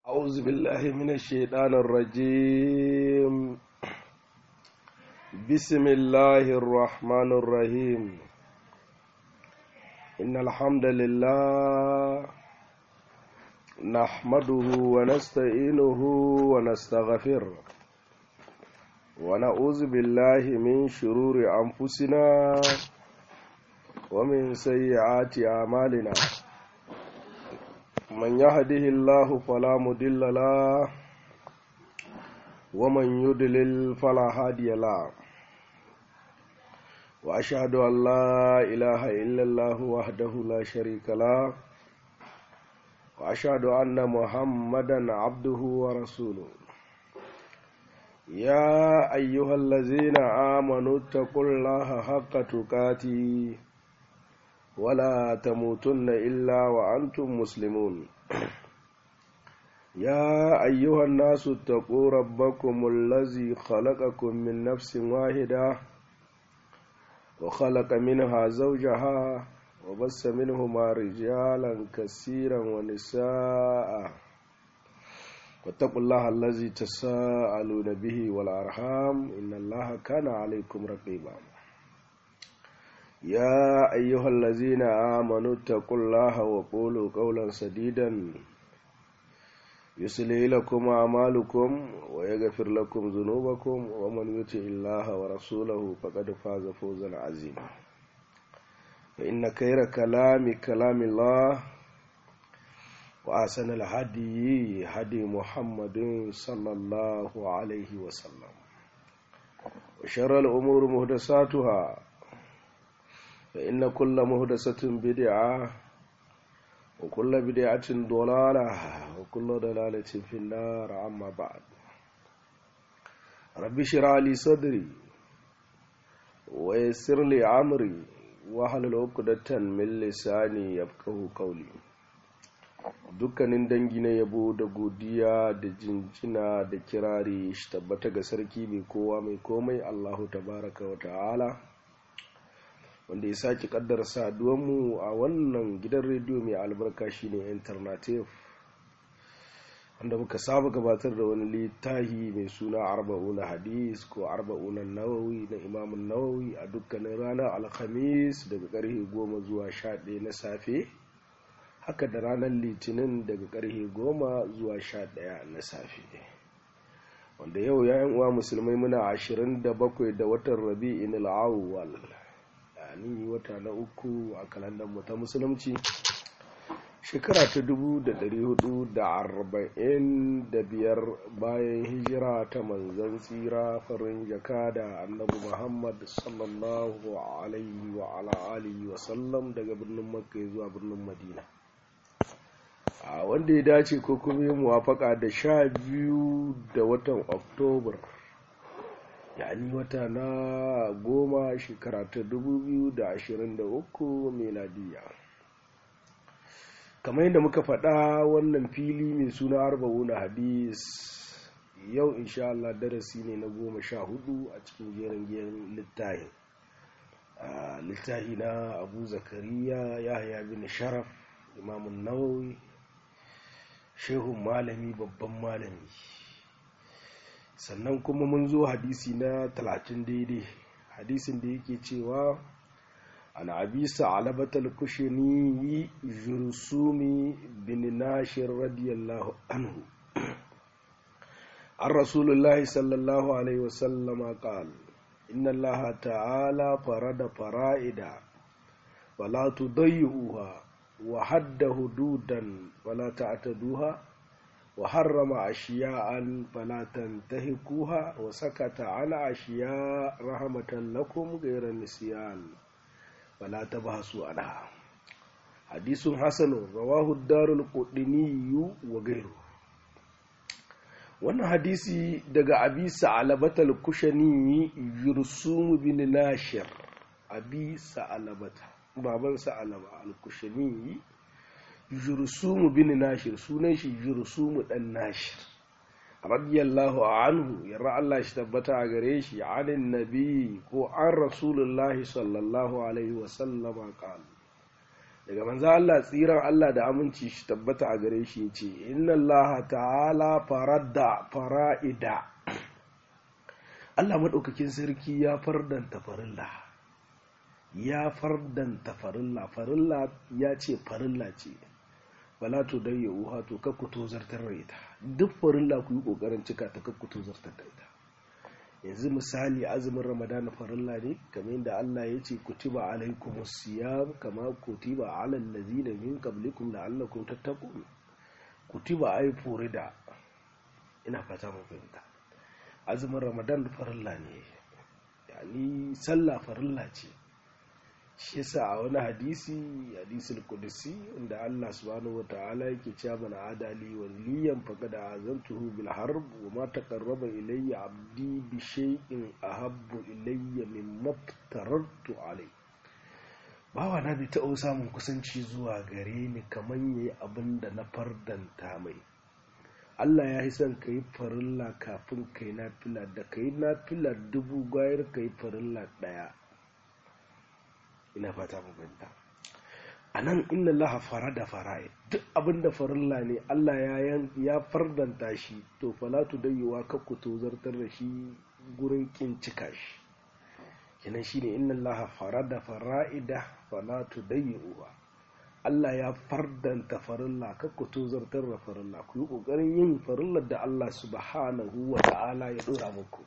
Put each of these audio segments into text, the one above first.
أعوذ بالله من الشيطان الرجيم بسم الله الرحمن الرحيم إن الحمد لله نحمده ونستعينه ونستغفره ونعوذ بالله من شرور أنفسنا ومن سيئات أعمالنا من يهده الله فلا مضل له ومن يضلل فلا هادي له واشهد ان لا اله الا الله وحده لا شريك له واشهد ان محمدا عبده ورسوله يا ايها الذين امنوا اتقوا الله حق تقاته ولا تموتن إلا وأنتم مسلمون يا أيها الناس اتقوا ربكم الذي خلقكم من نفس واحدة وخلق منها زوجها وبس منهما رجالا كثيرا ونساء واتقوا الله الذي تساءلون به والأرحام إن الله كان عليكم رقيبا يا أيها الذين آمنوا اتقوا الله وقولوا قولا سديدا يصلح لكم أعمالكم ويغفر لكم ذنوبكم ومن يطع الله ورسوله فقد فاز فوزا عظيما فإن خير كلام كلام الله وأحسن الهدي هدي محمد صلى الله عليه وسلم وشر الأمور محدثاتها فإن كل مهدسة بدعة وكل بدعة ضلالة وكل ضلالة في النار أما بعد رب اشرح لي صدري ويسر لي أمري واحلل عقدة من لساني يفقهوا قولي dukkanin dangi na yabo da godiya da jinjina da kirari shi tabbata ga sarki mai kowa mai komai Allahu tabaraka wa ta'ala wanda ya sake kaddara saduwanmu a wannan gidan rediyo mai albarka shine alternative wanda muka saba gabatar da wani littahi mai suna arba'una hadis ko arba'una nawawi na imamun nawawi a dukkanin ranar alhamis daga karfe goma zuwa sha ɗaya na safe haka da ranar litinin daga karfe goma zuwa sha ɗaya na safe wanda yau yayan uwa musulmai muna ashirin da bakwai da watan rabi'in al'awwal ni wata na uku a kalandar mu ta musulunci shekara ta dubu da dari hudu da arba'in da biyar bayan hijira ta manzan tsira farin jaka da annabi muhammad sallallahu alaihi wa ala alihi wa sallam daga birnin makka zuwa birnin madina a wanda ya dace ko kuma yi muwafaka da sha biyu da watan oktobar yani wata na goma shekara ta uku meladiya kamar yadda muka faɗa wannan fili mai suna arba'una hadis yau insha Allah darasi ne na goma sha hudu a cikin jerin jerin littahi littahi na abu zakariya yahya bin sharaf imamun nawawi shehun malami babban malami sannan kuma mun zo hadisi na talatin daidai hadisin da yake cewa an abisa alabatal kushini jursumi bin nashir radiyallahu anhu an rasulullahi sallallahu alaihi wasallama qal inna allaha ta'ala farada fara'ida wala tudayyuha wa hadda hududan wala ta'taduha وحرم أشياء فلا تنتهكوها وسكت على أشياء رحمة لكم غير النسيان فلا تبحثوا عنها حديث حسن رواه الدار القطني وغيره wannan hadisi daga abi sa'alabata al-kushani yursum bin nashir abi sa'alabata baban sa'alaba al-kushani jursumu bin nashir sunan shi jursumu dan nashir radiyallahu anhu yarra Allah shi tabbata a gare shi anin nabi ko an rasulullahi sallallahu alaihi wasallama qala daga manzo Allah tsiran Allah da aminci shi tabbata a gare shi yace inna Allah ta'ala faradda fara'ida Allah madaukakin sarki ya fardanta farilla ya fardanta farilla farilla ya ce farilla ce wala to dai ya uha to kakku to zartar da ita duk farilla ku yi kokarin cika ta kakku to zartar da ita yanzu misali azumin ramadana farilla ne kamar yadda Allah ya ce kutiba alaikum siyam kama kutiba alal ladina min qablikum la'allakum tattaqun kutiba ai furida ina fata mun fahimta azumin ramadan farilla ne yani sallah farilla ce shi yasa a wani hadisi hadisul qudsi inda Allah subhanahu wataala yake cewa mana adali waliyan faqad azantuhu bil harb wa ma taqarraba ilayya abdi bi shay'in ahabbu ilayya mimma aftarartu alayhi bawa na bai taɓa samun kusanci zuwa gare ni kamar yayi abin da na fardanta mai Allah ya yi son ka yi farilla kafin ka yi nafila da ka yi nafila dubu gwayar ka yi farilla ɗaya ina fata mabanta a nan inna laha fara da fara'i duk abinda farilla ne Allah ya fardanta shi to falatu dayewa kakku to zartar da shi gurin kin cika shi kenan shine inna laha fara da fara'ida falatu dayewa Allah ya fardanta farilla kakku to zartar da farilla ku yi kokarin yin farillar da Allah subhanahu wa ta'ala ya dora muku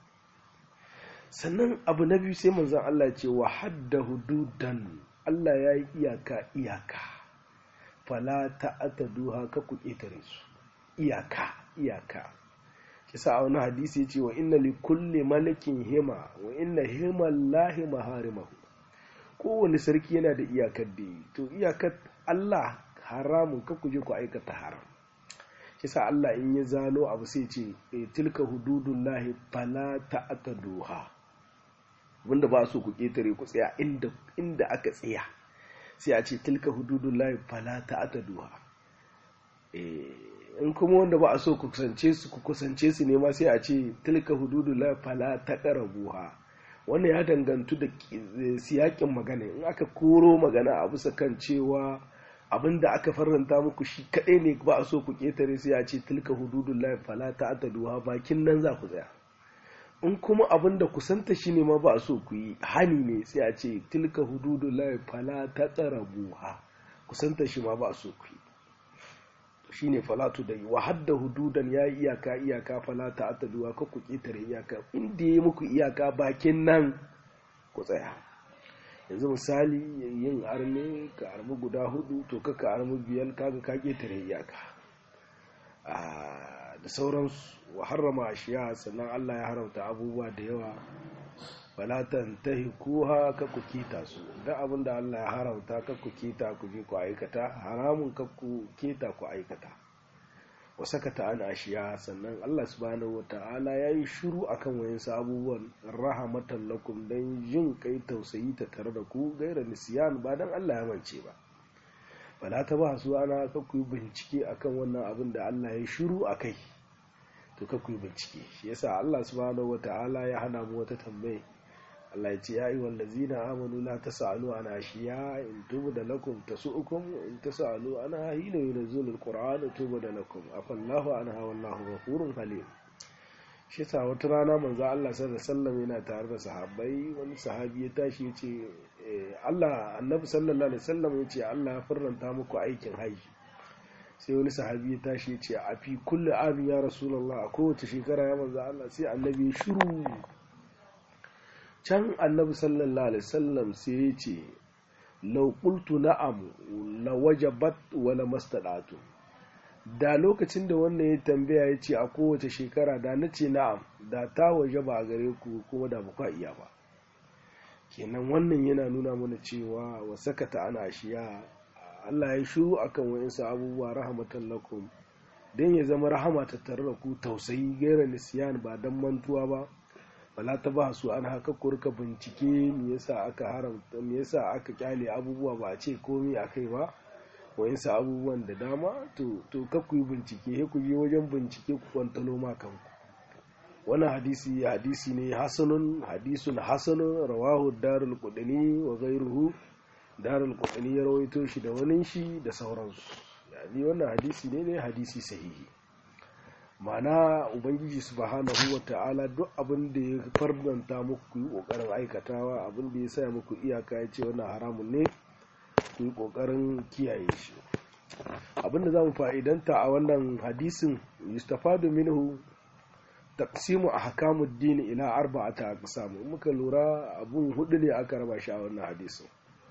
sannan abu na biyu sai manzan Allah ce wa hadda hududan Allah ya yi iyaka iyaka fala ta'ata duha ka ku ƙetare su iyaka iyaka shi sa a wani hadisi ya ce wa inna li kulli malikin hima wa inna himan lahi maharimahu kowane sarki yana da iyakar da yi to iyakar Allah haramun ka ku je ku aikata haram shi sa Allah in ya zano abu sai ce tilka hududullahi fala ta'ata duha wanda ba so ku ƙetare ku tsaya inda aka tsaya sai a ce tilka hududun layi fala ta ata duha in kuma wanda ba a so ku kusance su ku kusance su ne ma sai a ce tilka hududun layi fala ta ƙara buha wannan ya dangantu da siyakin magana in aka koro magana a bisa kan cewa abin da aka faranta muku shi kaɗai ne ba a so ku ƙetare sai a ce tilka hududun layi fala ta ata duha bakin nan za ku tsaya in kuma abin da kusanta shi ne ma ba so ku yi hani ne sai a ce tilka hududu lai fala ta tsara buha kusanta shi ma ba so ku yi shi ne falatu da yi wa hadda hududan ya yi iyaka iyaka fala ta ataduwa ka ku ƙetare iyaka inda ya yi muku iyaka bakin nan ku tsaya yanzu misali yin arme ka armi guda hudu to ka ka armi biyar kaga ka ƙetare iyaka da sauransu wa harrama ashiya sannan Allah ya haramta abubuwa da yawa falatan tahi kuha ka ku kita su da abin da Allah ya haramta ka ku kita ku je ku aikata haramun ka ku kita ku aikata wa sakata an ashiya sannan Allah subhanahu wata'ala ya yi shiru akan wayansu abubuwan rahamatan lakum dan jin kai tausayi ta tare da ku gaira nisiyan ba dan Allah ya mance ba fala ta ba su ana ka ku yi bincike akan wannan abin da Allah ya shiru akai to ka ku yi bincike shi yasa Allah subhanahu wata'ala ya hana mu wata tambaye Allah ya ce ya ayyuhal ladzina amanu la tasalu an ashiya in tubda lakum tasu'ukum in tasalu ana hina yunzilul qur'an tubda lakum afallahu anha wallahu ghafurun halim shi yasa wata rana manzo Allah sallallahu alaihi wasallam yana tare da sahabbai wani sahabi ya tashi ya ce Allah annabi sallallahu alaihi wasallam ya ce Allah ya farranta muku aikin haji sai wani sahabi ya tashi ya ce a fi kulli amin ya rasulullah a kowace shekara ya manzo Allah sai annabi ya shiru can annabi sallallahu alaihi wasallam sai ya ce law qultu na'am la wajabat wa la mastadatu da lokacin da wannan ya tambaya ya ce a kowace shekara da na ce na'am da ta waje ba a gare ku kuma da ba iya ba kenan wannan yana nuna mana cewa wa sakata ana shiya Allah ya shiru akan wa'insu abubuwa rahmatan lakum don ya zama rahama ta tare da ku tausayi gaira nisiyan ba don mantuwa ba bala ta ba su an haka kurka bincike me yasa aka haramta me yasa aka kyale abubuwa ba a ce komai akai ba wa'insu abubuwan da dama to to ka ku yi bincike ku je wajen bincike ku kwantalo ma kanku wannan hadisi hadisi ne hasanun hadisun hasanun rawahu darul qudni wa ghayruhu darul qutni ya rawaito shi da wani shi da sauransu yani wannan hadisi ne ne hadisi sahihi ma'ana ubangiji subhanahu ta'ala duk abin da ya fardanta muku yi kokarin aikatawa abin da ya sa muku iyaka ya ce wannan haramun ne ku yi kokarin kiyaye shi abin da za mu fa'idanta a wannan hadisin yustafadu minhu taqsimu ahkamud din ila arba'ata aqsam muka lura abun hudu ne aka raba shi a wannan hadisin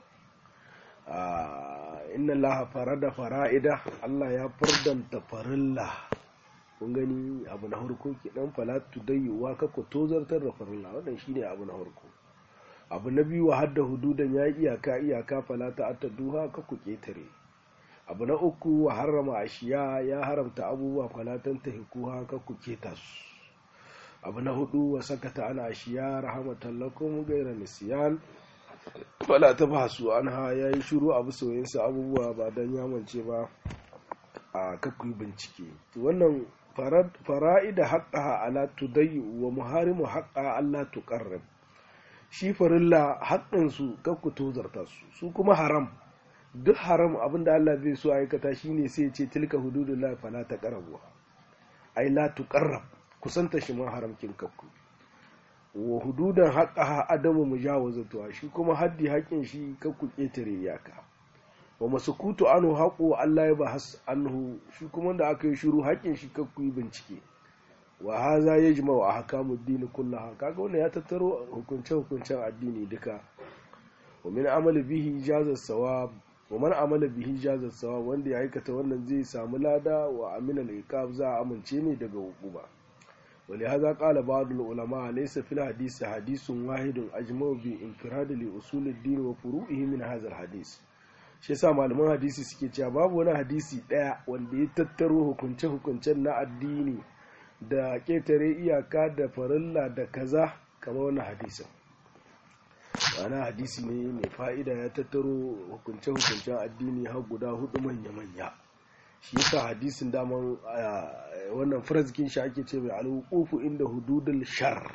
inna allaha farada fara'ida Allah ya fardanta farilla kun gani abu na harko ke dan falatu dayyuwa ka ku tozartar da farilla wannan shine abu na harko abu na biyu hadda hududan ya iyaka iyaka falata attaduha ka ku ketare abu na uku wa harrama ashiya ya haramta abubuwa falatan tahikuha ka ku keta su abu na hudu wa sakata ana ashiya rahmatan lakum ghayra nisyan fala ta ba su an ha ya yi shuru abu soyinsa abubuwa ba don yamance ba a kakuyi bincike wannan fara'ida haƙƙa ala tudayi wa muharimu haƙƙa Allah tuƙarrab shi farilla haƙƙinsu kakku tozarta su su kuma haram duk haram abinda Allah zai so aikata shine sai ce tilka hududullah fala ta qarabu ai la tuqarrab kusanta shi ma haramkin kakku wa hududan haƙaha adamu mujawazatuwa shi kuma haddi haƙin shi kakku ƙetare iyaka wa masukutu anhu haƙo Allah ya bahas anhu shi kuma da aka yi shiru haƙin shi kakku yi bincike wa haza ya jima wa ahkamu dini kullaha kaga wannan ya tattaro hukunce hukuncen addini duka wa min amali bihi jaza sawab wa man amala bihi jaza sawab wanda ya aikata wannan zai samu lada wa amina al za a amince ne daga hukuma ولهذا قال بعض العلماء ليس في الحديث حديث واحد أجمع بانفراد لأصول الدين وفروعه من هذا الحديث shi yasa malaman hadisi suke cewa babu wani hadisi ɗaya wanda ya tattaro hukunce-hukuncen na addini da ƙetare iyaka da farilla da kaza kamar wani hadisin wani hadisi ne mai fa'ida ya tattaro hukunce-hukuncen addini har guda hudu manya-manya shi yasa hadisin daman wannan firazikin shi ake ce mai alhukufu inda hududul shar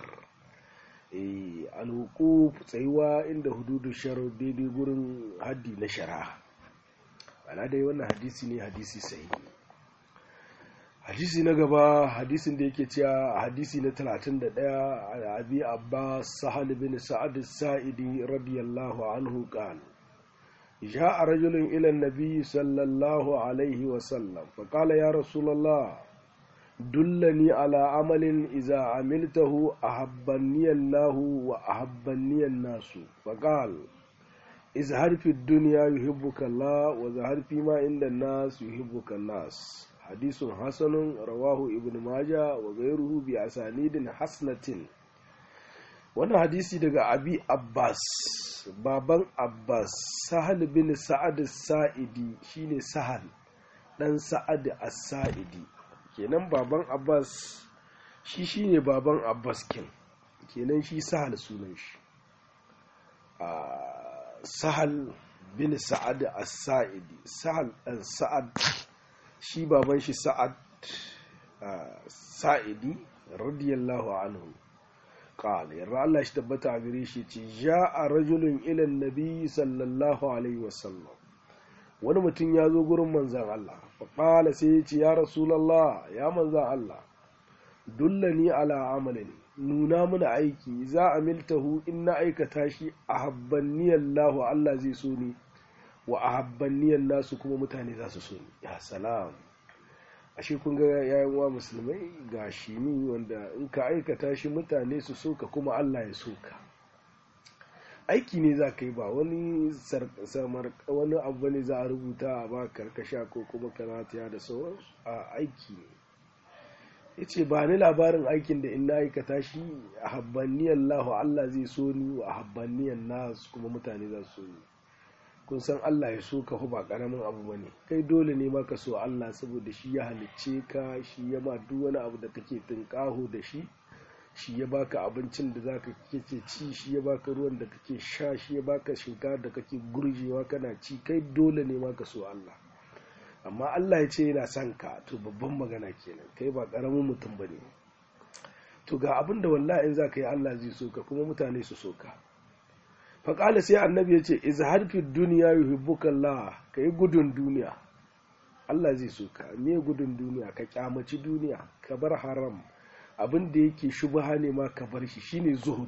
alhukufu tsayuwa inda hududul shar daidai gurin haddi na shara ana dai wannan hadisi ne hadisi sahi hadisi na gaba hadisin da yake cewa hadisi na 31 abi abbas sahal bin sa'ad sa'idi radiyallahu anhu qala جاء رجل إلى النبي صلى الله عليه وسلم فقال يا رسول الله دلني على عمل إذا عملته أحبني الله وأحبني الناس فقال اظهر في الدنيا يحبك الله وظهر فيما عند الناس يحبك الناس حديث حسن رواه ابن ماجه وغيره بأسانيد حسنة wannan hadisi daga abi abbas baban abbas sahal bin sa'ad sa'idi shine sahal dan sa'ad as-sa'idi kenan baban abbas shi shine baban abbas kin kenan shi sahal sunan shi sahal bin sa'ad as-sa'idi sahal dan sa'ad shi baban shi sa'ad sa'idi radiyallahu anhu قال يرى الله اشتبت عبريشي جاء رجل إلى النبي صلى الله عليه وسلم wani mutum ya zo gurin manzan Allah faƙala sai ya ce ya rasulallah ya manzan Allah dullani ala amalin nuna mana aiki za a miltahu in na aikata shi a habbaniyan lahu Allah zai so ni wa a habbaniyan nasu kuma mutane za su so ni ya salam ashe kun ga yayin wa musulmai ga shi ni wanda in ka aikata shi mutane su soka kuma Allah ya soka aiki ne za ka yi ba wani samar wani abu ne za a rubuta a ba karkasha ko kuma karatiya da sauransu a aiki ne ya ce ba ni labarin aikin da in na aikata shi a habbaniyan lahu Allah zai so ni wa habbaniyan nasu kuma mutane za su so ni kun san Allah ya so ka ba karamin abu bane kai dole ne ma ka so Allah saboda shi ya halicce ka shi ya ma duk wani abu da kake tunƙaho da shi shi ya baka abincin da zaka kake ci shi ya baka ruwan da kake sha shi ya baka shinkafa da kake gurjewa kana ci kai dole ne ma ka so Allah amma Allah ya ce yana son ka to babban magana kenan kai ba karamin mutum bane to ga abin da wallahi in zaka yi Allah zai so ka kuma mutane su so ka faƙala sai annabi ya ce izhar fi duniya yuhibbuka Allah ka yi gudun duniya Allah zai so ka me gudun duniya ka kyamaci duniya ka bar haram abin da yake shubha ne ma ka bar shi shine zuhud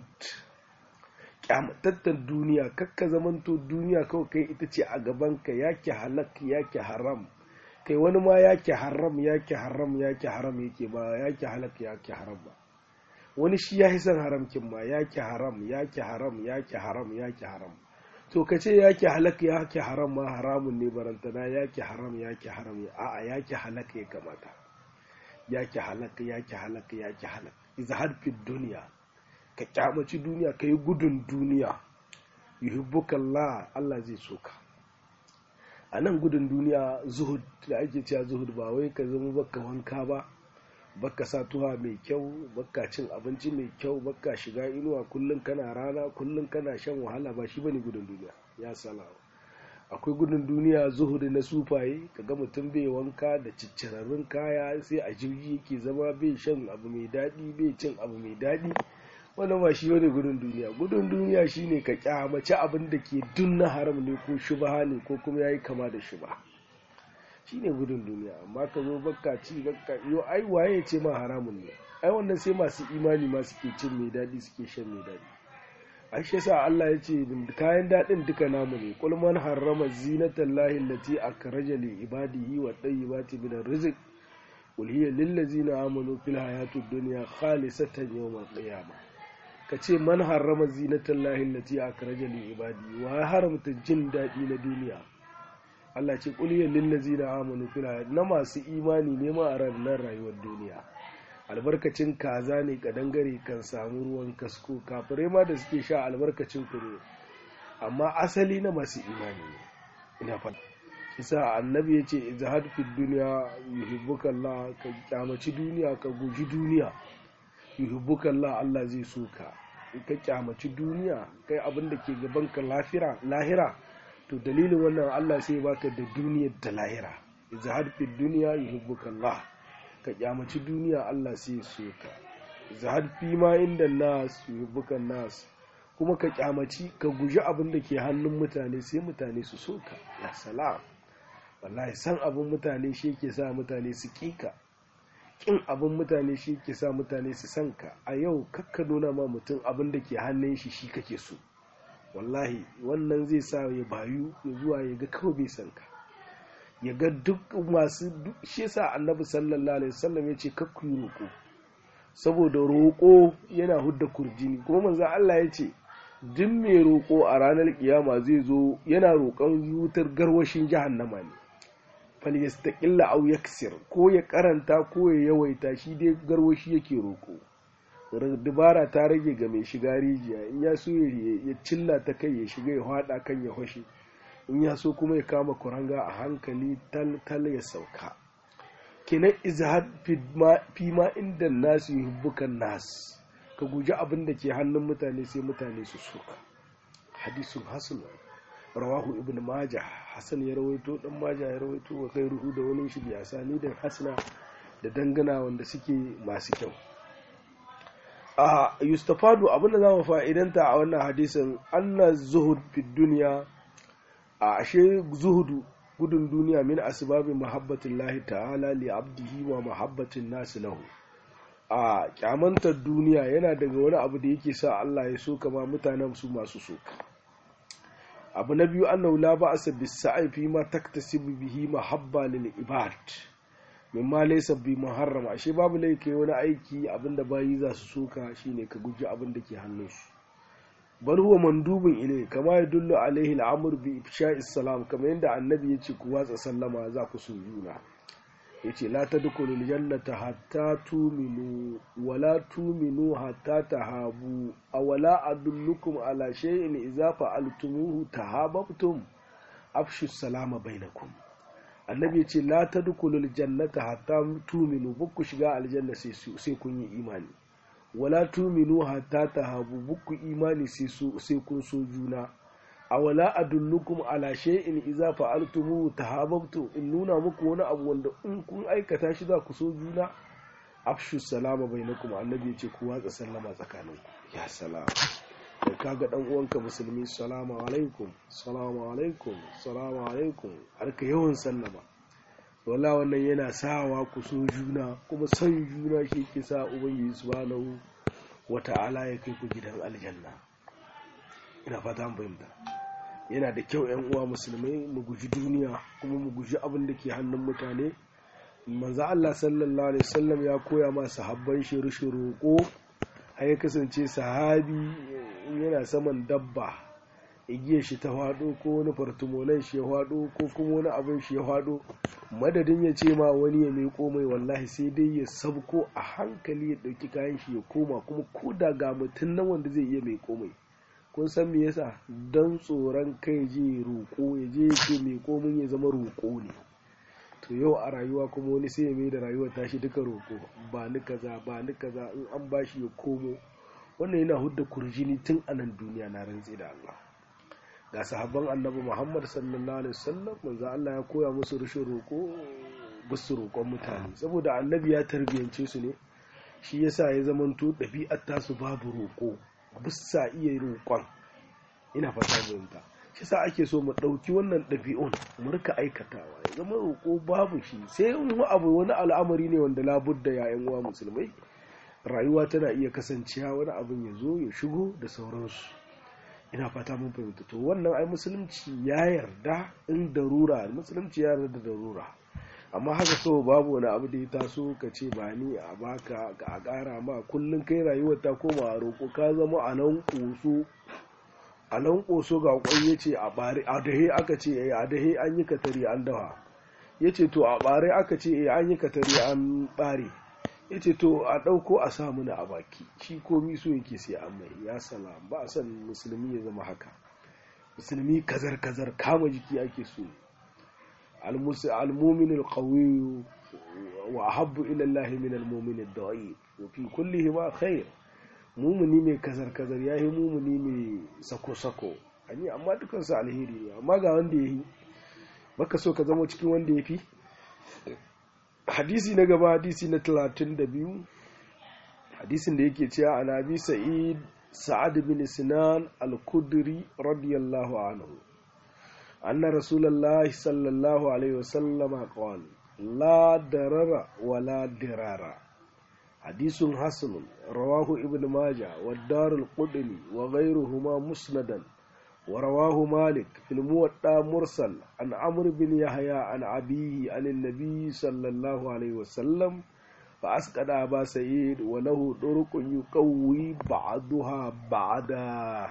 kyamatattar duniya kakka zamanto duniya kawai kai ita ce a gaban ka yake halak yake haram kai wani ma yake haram yake haram yake haram yake ba yake halak yake haram ba wani shi ya son haramkin ma yake haram yake haram yake haram yake haram to ka ce yake halak yake haram ma haramun ne barantana yake haram yake haram a'a yake halak ya kamata yake halak yake halak yake halak izhar fi duniya ka kyamaci duniya ka yi gudun duniya yuhibbukallah Allah zai so ka a nan gudun duniya zuhud da ake cewa zuhud ba wai ka zama baka wanka ba baka sa tuha mai kyau baka cin abinci mai kyau baka shiga inuwa kullum kana rana kullum kana shan wahala ba shi bane gudun duniya ya salawa akwai gudun duniya zuhudi na sufaye kaga mutum bai wanka da ciccirarrun kaya sai a jirgi yake zama bai shan abu mai daɗi bai cin abu mai daɗi wannan ba shi bane gudun duniya gudun duniya shine ka kyamaci abin da ke dun na haram ne ko shubha ne ko kuma yayi kama da shubha shine gudun duniya amma ka zo bakka ci bakka yo ai waye ya ce ma haramun ne ai wannan sai masu imani ma suke cin mai daɗi suke shan mai daɗi ai shi yasa Allah ya ce kayan daɗin duka namu ne qul man harrama zinatan lahi allati akhraja li ibadihi wa tayyibati min arrizq qul hiya lil ladzina amanu fil hayatid dunya khalisatan yawm al-qiyamah kace man harrama zinatan lahi allati akhraja li ibadihi wa haramta jin daɗi na duniya Allah ce kuliyar lillazi da amanu fila na masu imani ne ma a ranar rayuwar duniya albarkacin kaza ne kadangare kan samu ruwan kasko kafirai ma da suke sha albarkacin ku ne amma asali na masu imani ne ina fata isa annabi ya ce izahad fi duniya yuhibbuka Allah ka kyamaci duniya ka guji duniya yuhibbuka Allah Allah zai so ka ka kyamaci duniya kai abin da ke gaban ka lahira to dalilin wannan Allah sai baka da duniyar da lahira izhad fi dunya yuhibbuka Allah ka kyamaci duniya Allah sai so ka izhad fi ma inda nas yuhibbuka nas kuma ka kyamaci ka guji abin da ke hannun mutane sai mutane su so ka ya salam wallahi san abin mutane shi ke sa mutane su kika kin abin mutane shi ke sa mutane su san ka a yau kakka nuna ma mutum abin da ke hannun shi shi kake so wallahi wannan zai sa ya bayu ya zuwa ya ga kawai bai san ka ya ga duk masu shi yasa annabi sallallahu alaihi wasallam ya ce kakku yi roƙo saboda roƙo yana hudda kurjini kuma manzo Allah ya ce duk mai roƙo a ranar kiyama zai zo yana roƙon wutar garwashin jahannama ne falyastaqilla aw yaksir ko ya karanta ko ya yawaita shi dai garwashi yake roƙo dubara ta rage ga mai shiga rijiya in ya so ya cilla ta kai ya shiga ya hada kan ya hoshe in ya so kuma ya kama kuranga a hankali tal ya sauka kenan izhad fi ma inda nasu yuhibbukan nas ka guji abin da ke hannun mutane sai mutane su soka hadisun hasan rawahu ibn majah hasan ya rawaito dan majah ya rawaito wa kai ruhu da wani shi biya sani da hasana da dangana wanda suke masu kyau a yustafadu abinda za mu fa'idanta a wannan hadisin anna zuhud fi duniya a ashe zuhudu gudun duniya min asbabi mahabbatin lahi ta'ala li abdihi wa mahabbatin nasu lahu a kyamantar duniya yana daga wani abu da yake sa Allah ya so kama mutanen su masu so abu na biyu annahu la ba'sa bis sa'i fi ma taktasibu bihi mahabba lil ibad mimma laysa bi muharram ashe babu laifi wani aiki abinda bayi za su soka shine ka guji abin da ke hannunsu bal huwa mandubun ilai kama ya dullu alaihi al'amur bi ifsha'i salam kamar yadda annabi yace ku watsa sallama za ku so juna yace la tadkhulu jannata hatta tuminu wala tuminu hatta tahabu awala adullukum ala shay'in idza fa'altumuhu tahabbtum afshu salama bainakum annabi ce la tadkhulul jannata hatta tuminu bukku shiga aljanna sai kun yi imani wala tuminu hatta tahabu bukku imani sai kun so juna a wala adullukum ala shay'in idza fa'altumu tahabbtu in nuna muku wani abu wanda in kun aikata shi za ku so juna afshu salama bainakum annabi ce ku watsa sallama tsakaninku ya salama da kaga dan uwanka musulmi salamu alaikum salamu alaikum salamu alaikum har ka yawan sallama wala wannan yana sawa ku so juna kuma son juna shi ke sa ubangiji subhanahu wata'ala ya kai ku gidan aljanna ina fata mun fahimta yana da kyau yan uwa musulmai mu guji duniya kuma mu guji abin da ke hannun mutane manzo Allah sallallahu alaihi wasallam ya koya ma sahabban shi rushin roƙo har ya kasance sahabi yana saman dabba igiyar shi ta hwado ko wani fartumolan shi ya hwado ko kuma wani abin shi ya hwado madadin ya ce ma wani ya mai mai wallahi sai dai ya sabko a hankali ya ɗauki kayan shi ya koma kuma ko da ga mutum nan wanda zai iya mai komai kun san me yasa don tsoron kai je roƙo ya je ce mai komin ya zama roƙo ne to yau a rayuwa kuma wani sai ya mai da rayuwar tashi duka roƙo ba ni kaza ba ni kaza in an bashi ya komo wannan yana hudda kurjini tun a nan duniya na rantsi da Allah ga sahabban annabi Muhammad sallallahu alaihi wasallam manzo Allah ya koya musu rushin roƙo bisu roƙon mutane saboda annabi ya tarbiyance su ne shi yasa ya zamanto ɗabi'ar tasu babu roƙo bisa iya roƙon ina fata fahimta shi sa ake so mu ɗauki wannan ɗabi'un mu rika aikatawa ya zama roƙo babu shi sai in abu wani al'amari ne wanda labudda ya yan uwa musulmai rayuwa tana iya kasancewa wani abin ya zo ya shigo da sauransu ina fata mun fahimta to wannan ai musulunci ya yarda in darura musulunci ya yarda da darura amma haka so babu wani abu da ya taso ka ce ba ni a baka ka a ƙara ma kullum kai rayuwar ta koma roƙo ka zama a nan ƙoso a nan ƙoso ga ƙwai ya ce a ɓare a dahe aka ce eh a dahe an yi katari an dawa ya ce to a ɓare aka ce eh an yi katari an ɓare ya ce to a ɗauko a sa mana a baki shi komi so yake sai an mai ya salam ba a san musulmi ya zama haka musulmi kazar kazar kama jiki ake so المؤمن القوي وأحب إلى الله من المؤمن الضعيف وفي كلهما خير mumuni mai kazar-kazar ya yi mumuni mai sako-sako ani amma dukansu alheri ne amma ga wanda ya yi baka so ka zama cikin wanda ya fi hadisi na gaba hadisi na 32 hadisin da yake cewa an abi sa'id sa'ad bin sinan al-kudri radiyallahu anhu أن رسول الله صلى الله عليه وسلم قال لا درر ولا درار حديث حسن رواه ابن ماجه والدار القدني وغيرهما مسندا ورواه مالك في الموطا مرسل عن عمرو بن يحيى عن أبيه عن النبي صلى الله عليه وسلم فأسقط أبا سعيد وله طرق يقوي بعضها بعدا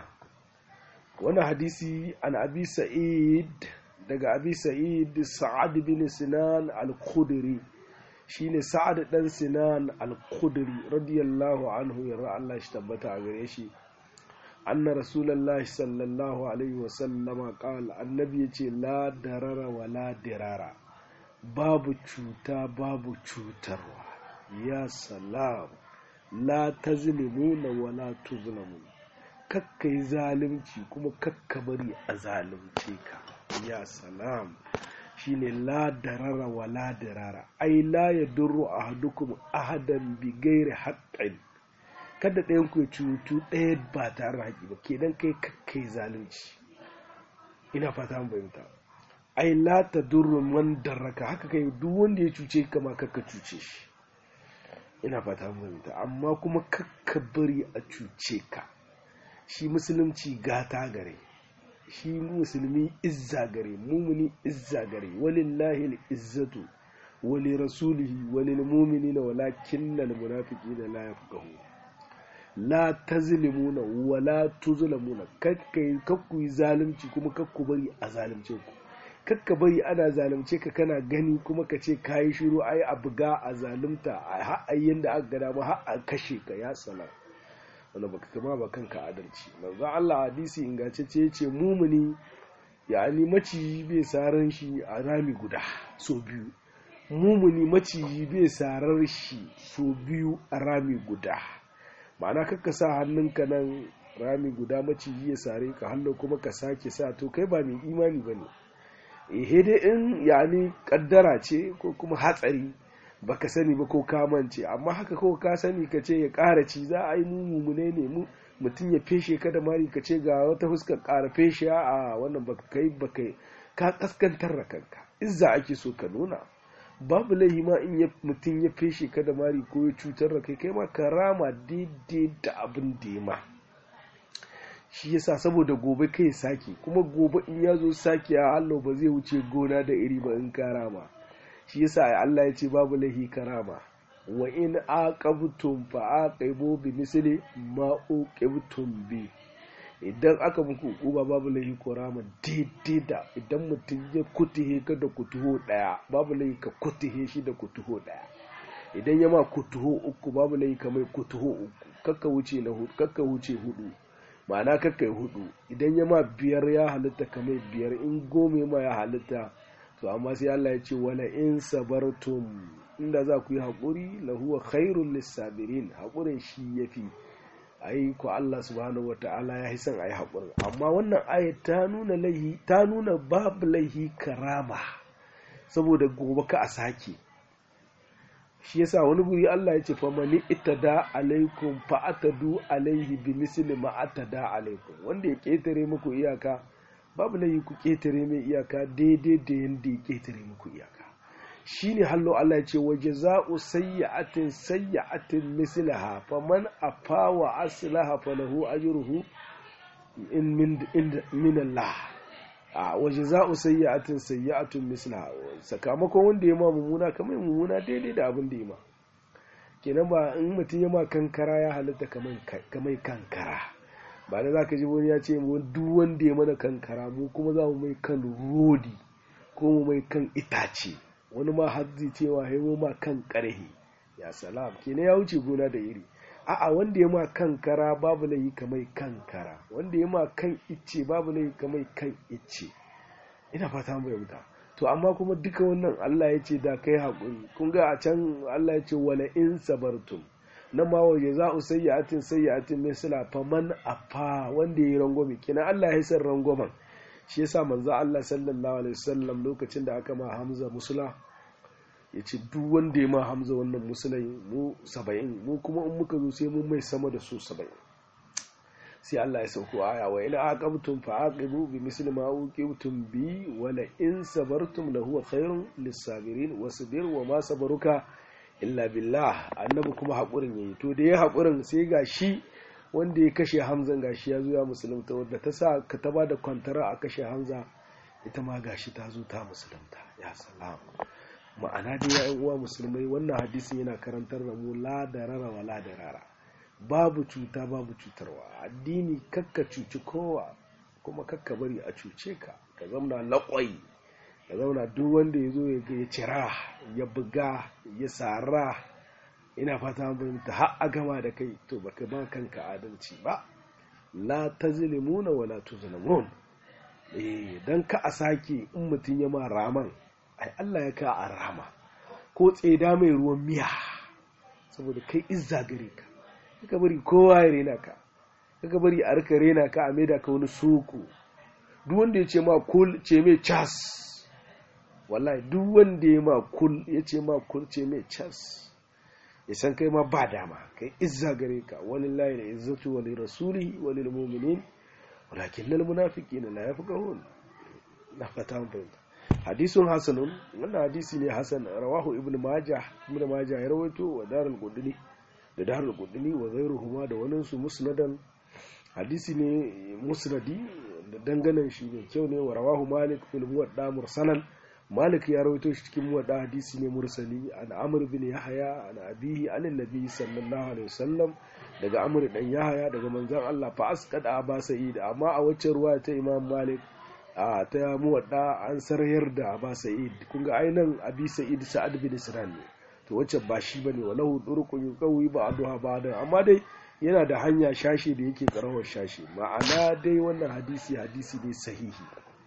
wani hadisi an abi sa'id daga abi sa'id sa'ad bin sinan al-khudri shine sa'ad dan sinan al-khudri radiyallahu anhu yarda Allah shi tabbata a gare shi anna rasulullahi sallallahu alaihi wa sallama qala annabi yace la darara wa la dirara babu cuta babu cutarwa ya salam la tazlimuna wa la tuzlamuna kakka yi zalunci kuma kakka bari a zalunce ka ya salam shine la darara wa la darara ai la ya duru ahadukum ahadan bi gairi haqqin kada ɗayan ku ya cutu ɗaya ba tare da haƙi ba kenan kai kakka yi zalunci ina fata mun fahimta ai la ta duru man daraka haka kai duk wanda ya cuce ka ma kakka cuce shi ina fata mun fahimta amma kuma kakka bari a cuce ka shi musulunci gata gare shi musulmi izza gare mumuni izza gare walillahi izzatu wali rasulihi walil mu'minina walakinnal munafiqina la yafqahu la tazlimuna wala tuzlamuna kakkai kakku yi zalunci kuma kakku bari a zalunce ku kakka bari ana zalunce ka kana gani kuma ka ce kayi shiru ai a buga a zalunta a har yanda aka gada ma har a kashe ka ya salam wanda baka kama ba kanka adalci manzo Allah hadisi ingantacce yace mumuni yani maciji bai saran shi a rami guda so biyu mumuni maciji bai sarar shi so biyu a rami guda ma'ana kakka sa hannunka nan rami guda maciji ya sare ka hannu kuma ka sake sa to kai ba mai imani bane eh dai in yani kaddara ce ko kuma hatsari baka sani ba ko ka mance amma haka ko ka sani ka ce ya ƙara ci za a yi mu mumune ne mu mutum ya feshe ka da mari ka ce ga wata fuskar ƙara feshe a wannan baka kai baka ka kaskantar da kanka izza ake so ka nuna babu laihi ma in mutum ya feshe ka da mari ko ya cutar da kai kai ma ka rama daidai da abin da ya ma shi yasa saboda gobe kai sake kuma gobe in ya zo sake a Allah ba zai wuce gona da iri ba in ka rama shi yasa Allah ya ce babu laihi karama wa in aqabtum fa aqibu bi misli ma uqibtum bi idan aka muku uba babu laihi ko rama daidai da idan mutum ya kutuhe ka da kutuho daya babu laihi ka kutuhe shi da kutuho daya idan ya ma kutuho uku babu laihi ka mai kutuho uku kakka wuce na hudu kakka wuce hudu ma'ana kakka hudu idan ya ma biyar ya halitta ka mai biyar in gome ma ya halitta to amma sai Allah ya ce wala in sabartum inda za ku yi haƙuri lahuwa khairul lissabirin haƙurin shi yafi ai ko Allah subhanahu wata'ala ya yi son ayi haƙurin amma wannan ayat ta nuna laihi ta nuna babu laihi karama saboda gobe ka a sake shi yasa wani guri Allah ya ce fa mani itada alaikum fa atadu alaihi bi misli ma atada alaikum wanda ya ketare muku iyaka babu laifi ku ketare mai iyaka daidai da yanda ya ketare muku iyaka shine hallo Allah ya ce wa jaza'u sayyi'atin sayyi'atin mislaha faman afa wa aslaha falahu ajruhu in min min Allah a wa jaza'u sayyi'atin sayyi'atun mislaha sakamakon wanda ya ma mummuna kamar mummuna daidai da abin da ya ma kenan ba in mutum ya ma kankara ya halitta kamar kankara ba da za ka ji wani ya ce duk wanda ya mana kankara mu kuma za mu mai kan rodi ko mu mai kan itace wani ma hadzi cewa ya ma kan karhe ya salam kenan ya wuce gona da iri a'a wanda ya ma kankara babu laifi kamar kankara wanda ya ma kan icce babu laifi kamar kan icce ina fata mu yauta to amma kuma duka wannan Allah ya ce da kai haƙuri kun ga a can Allah ya ce wala in sabartum na ma waje za u sayyatin sayyatin misla faman afa wanda ya yi rangwame kina Allah ya san rangwamen shi yasa manzo Allah sallallahu alaihi wasallam lokacin da aka ma Hamza musula ya ce duk wanda ya ma Hamza wannan musulai mu saba'in mu kuma in muka zo sai mun mai sama da su saba'in sai Allah ya sauko aya wa ila aqabtum fa aqibu bi misli ma uqibtum bi wa la in sabartum la huwa khairun lis-sabirin wasbir wa ma sabaruka illa billah annabi kuma haƙurin yayi to da ya haƙurin sai ga shi wanda ya kashe hamzan gashi ya zo ya musulunta wadda ta sa ka ta bada kwantara a kashe hamza ita ma gashi ta zo ta musulunta ya salam ma'ana dai ya uwa musulmai wannan hadisin yana karantar da mu la darara wa la darara babu cuta babu cutarwa addini kakka cuci kowa kuma kakka bari a cuce ka ka zamna laƙwai ka zauna duk wanda ya zo ya cira ya buga ya sara ina fata fahimta har a gama da kai to baka ba kanka adalci ba la tazlimuna wa la tuzlamun eh dan ka a sake in mutum ya ma raman ai Allah ya ka a rama ko tseda mai ruwan miya saboda kai izza gare ka kaka bari kowa ya rena ka kaka bari a rika rena ka a maida ka wani soko duk wanda ya ce ma kul ce mai cas wallahi duk wanda ya ma kul ya ce ma kul ce mai cas ya san kai ma ba dama kai izza gare ka walillahi la izzatu wa lirasulihi wa lil mu'minin walakin lil munafiqina la yafqahun na fata mun fahimta hadisun hasanun wannan hadisi ne hasan rawahu ibn majah ibn majah ya rawaito wa darul qudni da darul qudni wa ghayruhuma da wani su musnadan hadisi ne musnadi da danganan shi ne kyau ne wa rawahu malik fil muwadda mursalan malik ya rawaito shi cikin muwadda hadisi ne mursali an amr bin yahya an abihi an annabi sallallahu alaihi wasallam daga amr dan yahya daga manzon Allah fa asqada aba sa'id amma a wacce ruwaya ta imam malik a ta muwadda an sarayar da aba sa'id kun ga ainan abi sa'id sa'ad bin sinan ne to wacce ba shi bane walahu durqun yuqawi ba'daha ba'da amma dai yana da hanya shashi da yake karawar shashi ma'ana dai wannan hadisi hadisi ne sahihi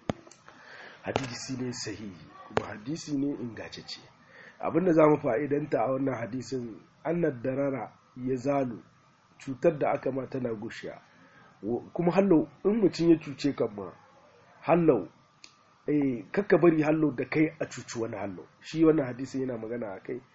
hadisi ne sahihi kuma hadisi ne ingantacce abinda za mu fa'idanta a wannan hadisin annad darara ya zalu cutar da aka ma tana gushiya kuma hallau in mutum ya cuce kan ma hallau eh kakka bari hallau da kai a cuci wani hallau shi wannan hadisi yana magana a kai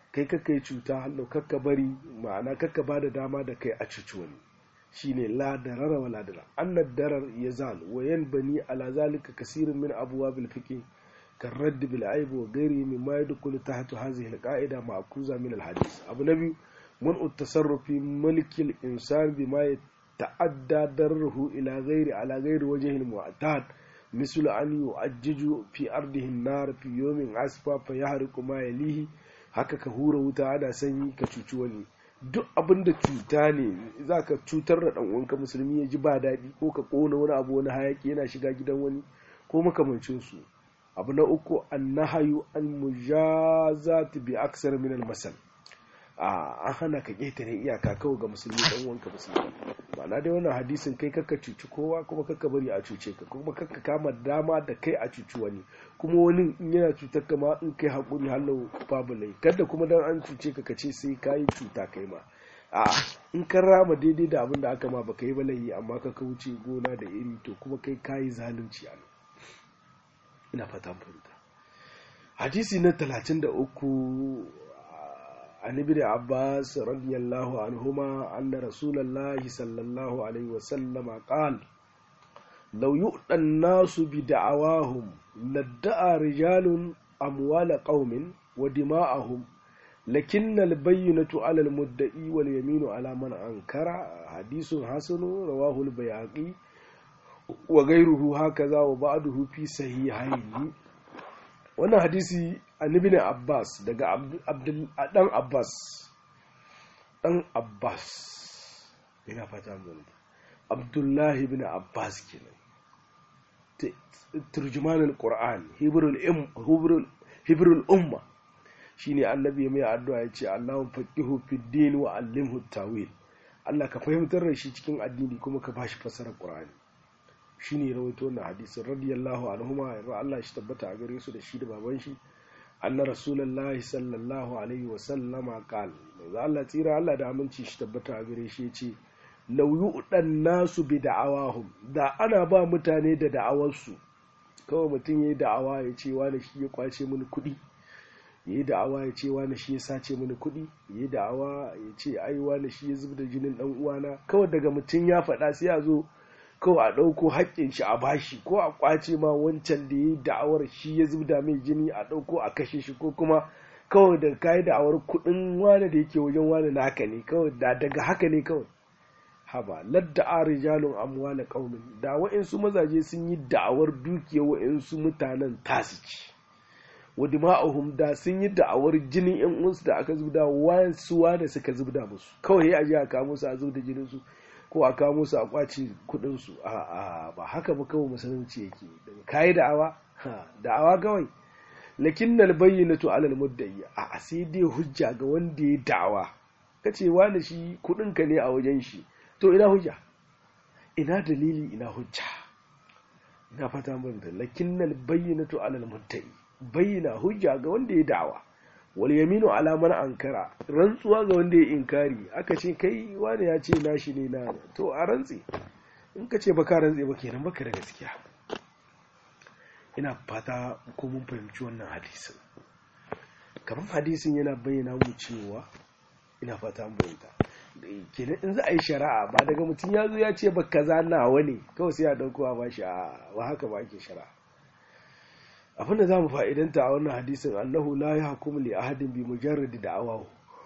kai kakka yi cuta hallo kakka bari ma'ana kakka ba da dama da kai a cuci wani shine la darara wa la darar annad darar yazal wa yanbani ala zalika kasirin min abwabil fiqh كالرد بالعيب وغيره مما يدخل تحت هذه القاعدة معكوزة من الحديث أبو نبي منع التصرف في ملك الإنسان بما يتعدى ضرره إلى غير على غير وجه المعتاد مثل أن يؤجج في أرضه النار في يوم عسفا فيحرق ما يليه haka ka hura wuta ana sanyi ka cuci wani duk abin da cuta ne za ka cutar da ɗan'uwanka musulmi ya ji ba daɗi ko ka ƙona wani abu wani hayaki yana shiga gidan wani ko makamancinsu abu na uku annahayu an mujazat bi aksar min al-masal an hana ka ƙetare iyaka kawai ga musulmi dan wanka musulmi ma'ana dai wannan hadisin kai kakka cuci kowa kuma kakka bari a cuce ka kuma kakka kama dama da kai a cuci wani kuma wani in yana cutar ka ma in kai haƙuri hallau babu lai kada kuma dan an cuce ka kace sai kayi cuta kai ma a in ka rama daidai da abin da aka ma baka yi balayi amma ka wuce gona da iri to kuma kai kayi zalunci a ina fata fahimta hadisi na 33 an ibn abbas radiyallahu anhuma anna rasulullahi sallallahu alaihi wasallam qala law yu'ta an-nasu bi da'awahum ladda'a rijalun amwala qaumin wa dima'ahum lakin al-bayyinatu 'ala al-mudda'i wal yaminu 'ala man ankara hadithun hasanu rawahu al-bayhaqi wa gairuhu hakaza wa ba'duhu fi sahihaini wannan hadisi annabi ne Abbas daga Abdul dan Abbas dan Abbas ina fata mun Abdullahi ibn Abbas kenan turjuman al-Qur'an hibrul um hibrul hibrul umma shine annabi mai addu'a yace Allahu faqihu fid din wa allimhu tawil Allah ka fahimtar da shi cikin addini kuma ka bashi fasarar Qur'ani shine rawaito wannan hadisin radiyallahu anhuma yarda Allah shi tabbata a gare su da shi da baban shi anna rasulullahi sallallahu alaihi wa sallama qal manzo Allah tsira Allah da aminci shi tabbata a gare shi yace law yu'dan nasu bi da'awahum da ana ba mutane da da'awarsu kawai mutum yayi da'awa ya ce wani shi ya kwace mini kuɗi yayi da'awa ya ce wani shi ya sace mini kuɗi yayi da'awa ya ce ai wani shi ya zubda jinin dan uwana kawai daga mutum ya faɗa sai a zo kawai a ɗauko haƙƙin shi a bashi ko a ƙwace ma wancan da ya yi da'awar shi ya zubda mai jini a ɗauko a kashe shi ko kuma kawai da ka yi da'awar kuɗin wane da yake wajen wane na haka ne kawai da daga haka ne kawai haba ladda a rijalun amwala qaumin da wa'insu mazaje sun yi da'awar dukiyar wa'insu mutanen tasu ci wa dima'ahum da sun yi da'awar jinin yan uwansu da aka zubda wayansu wane suka zubda musu kawai ya je a kawo musu a zubda jinin su ko a kawo musu a kwaci kudin su a a ba haka ba kawai musulunci yake daga kai da'awa ha da'awa kawai lakin nal bayyinatu alal mudda'i a sai dai hujja ga wanda ya da'awa kace wani shi kudin ka ne a wajen shi to ina hujja ina dalili ina hujja ina fata mun da lakin nal bayyinatu alal mudda'i bayyana hujja ga wanda ya da'awa wal yaminu ala man ankara rantsuwa ga wanda ya inkari aka ce kai wani ya ce nashi ne na to a rantsi in ka ce baka rantsi ba kenan baka da gaskiya ina fata ko mun fahimci wannan hadisin kamar hadisin yana bayyana mu cewa ina fata mun fahimta kenan in za a yi shari'a ba daga mutum ya zo ya ce ba kaza nawa ne kawai sai a dauko a bashi a ba haka ba ake shari'a abinda za mu fa'idanta a wannan hadisin annahu la ya hukumu li ahadin bi mujarradi da awahu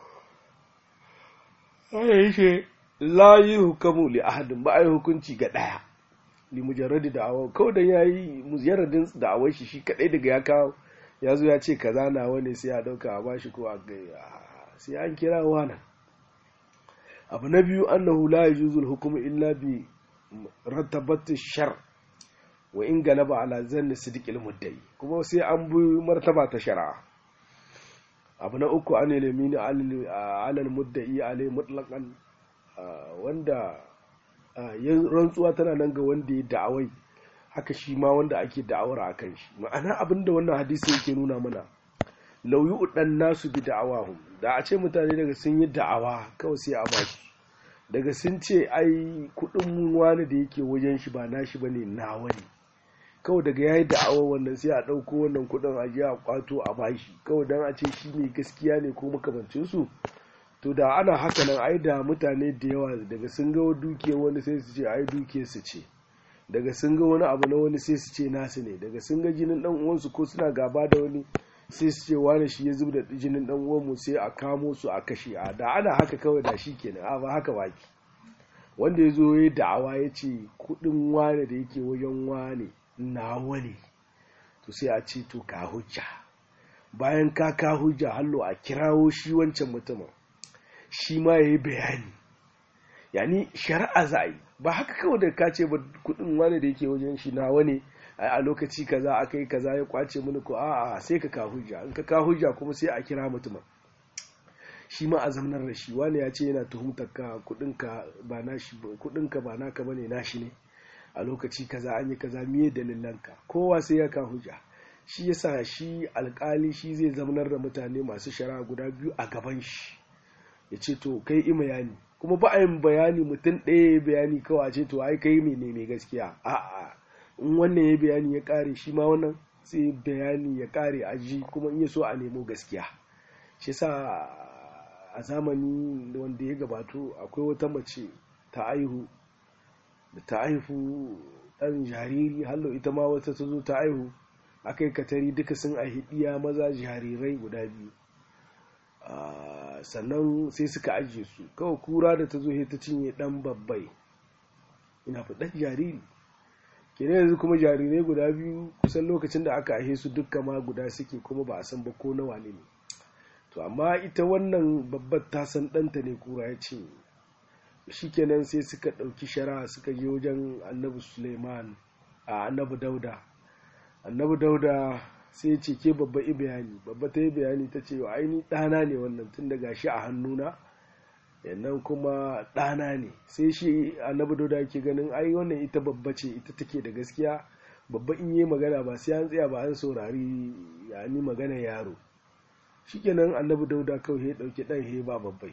ya yi ce la yi hukumu li ahadin ba a yi hukunci ga ɗaya li mujarradi da awahu kawai da ya yi mujarradin da awai shi shi kaɗai daga ya kawo ya zo ya ce kaza na wani sai ya ɗauka a bashi ko a gaya sai an kira wani abu na biyu annahu la yajuzu al-hukmu illa bi rattabati shar wa in galaba ala zanni sidiqil muddai kuma sai an bi martaba ta shari'a abu na uku an ilimi alal muddai alai mutlaqan wanda rantsuwa tana nan ga wanda ya da'awai haka shi ma wanda ake da'awar a kan shi ma'ana abinda wannan hadisi yake nuna mana lauyi udan nasu bi da'awahum da a ce mutane daga sun yi da'awa kawai sai a basu daga sun ce ai kudin wani da yake wajen shi ba nashi bane nawa ne kawai daga yayi da'awa wannan sai a ɗauko wannan kuɗin a je a kwato a bashi kawai dan a ce shi ne gaskiya ne ko makamancin su to da ana haka nan ai da mutane da yawa daga sun ga dukiyar wani sai su ce ai dukiyar su ce daga sun ga wani abu na wani sai su ce nasu ne daga sun ga jinin dan uwansu ko suna gaba da wani sai su ce wani shi ya zub da jinin dan uwanmu sai a kamo su a kashe a da ana haka kawai da shi kenan a ba haka baki wanda ya zo ya da'awa ya ce kudin wane da yake wajen wane nawa ne to sai a ce to ka hujja bayan ka ka hujja hallo a kirawo shi wancan mutumin shi ma ya yi bayani yani shari'a za a yi ba haka kawai da ka ce ba kudin wane da yake wajen shi nawa ne a lokaci kaza aka yi kaza ya kwace mini ko a'a sai ka ka hujja in ka ka hujja kuma sai a kira mutumin shi ma a zamanar da shi wani ya ce yana tuhumtar ka kudinka ba nashi kudinka ba naka bane nashi ne a lokaci kaza an yi kaza miye dalilanka kowa sai ya ka hujja shi yasa shi alkali shi zai zamanar da mutane masu shari'a guda biyu a gaban shi ya ce to kai i bayani kuma ba a yin bayani mutum ɗaya ya bayani kawai a ce to ai kai ne mai gaskiya a'a in wannan ya bayani ya kare shi ma wannan sai bayani ya kare a ji kuma in ya so a nemo gaskiya shi yasa a zamani wanda ya gabato akwai wata mace ta aihu da ta haifu ɗan jariri hallo ita ma wata ta zo ta aihu akai katari duka sun aihi iya maza jarirai guda biyu sannan sai suka ajiye su kawai kura da ta zo ta cinye ɗan babbai ina fi ɗan jariri kenan yanzu kuma jarirai guda biyu kusan lokacin da aka aihe su dukka ma guda suke kuma ba a san ba ko nawa ne to amma ita wannan babbar ta san ɗanta ne kura ya ce shikenan sai suka ɗauki shara suka je wajen annabi suleiman a annabi dauda annabi dauda sai ya ce ke babba i bayani babba ta yi bayani ta ce aini ɗana ne wannan tun da gashi a hannuna yannan kuma ɗana ne sai shi annabi dauda yake ganin ai wannan ita babba ce ita take da gaskiya babba in yi magana ba sai an tsaya ba an saurari ya ni magana yaro shikenan annabi dauda kawai ya dauki dan he ba babbai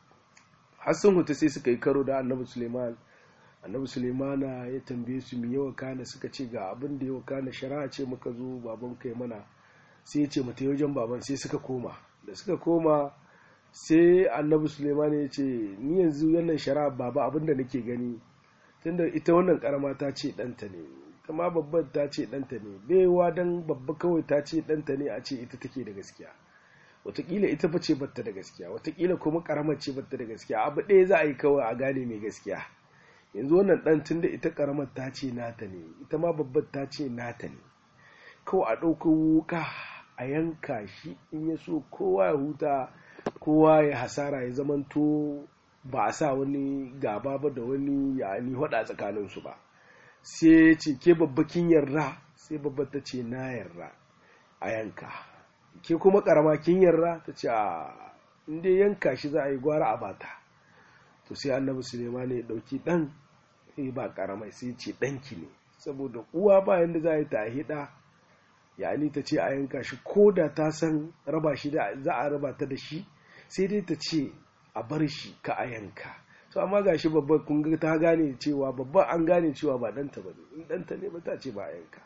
har sun huta sai suka yi karo da annabi suleiman annabi suleimana ya tambaye su mi yawa kana suka ce ga abin da yawa kana shari'a ce muka zo baban kai mana sai ya ce mata wajen baban sai suka koma da suka koma sai annabi suleiman ya ce ni yanzu wannan shari'a baba abin da nake gani tunda ita wannan karama ta ce ɗanta ne kama babban ta ce ɗanta ne baiwa dan babba kawai ta ce ɗanta ne a ce ita take da gaskiya watakila ita fa ce batta da gaskiya watakila kuma karamar ce batta da gaskiya abu ɗaya za a yi kawai a gane mai gaskiya yanzu wannan ɗan tun da ita karamar ta ce nata ne ita ma babbar ta ce nata ne kawai a ɗauko wuka a yanka shi in ya so kowa ya huta kowa ya hasara ya zamanto ba a sa wani gaba ba da wani yani hada tsakaninsu ba sai ya ce ke babbakin yarda sai babbar ta ce na yarda a yanka ke kuma karama kin yarda ta ce a inda yanka shi za a yi gwara a bata to sai annabi suleiman ya dauki dan sai ba karamai sai ce danki ne saboda uwa ba yanda za a yi ta hida yani ta ce a yanka shi ko da ta san raba shi da za a raba ta da shi sai dai ta ce a bar shi ka a yanka to amma gashi babba kun ga ta gane cewa babba an gane cewa ba danta ba ne in danta ne ba ta ce ba a yanka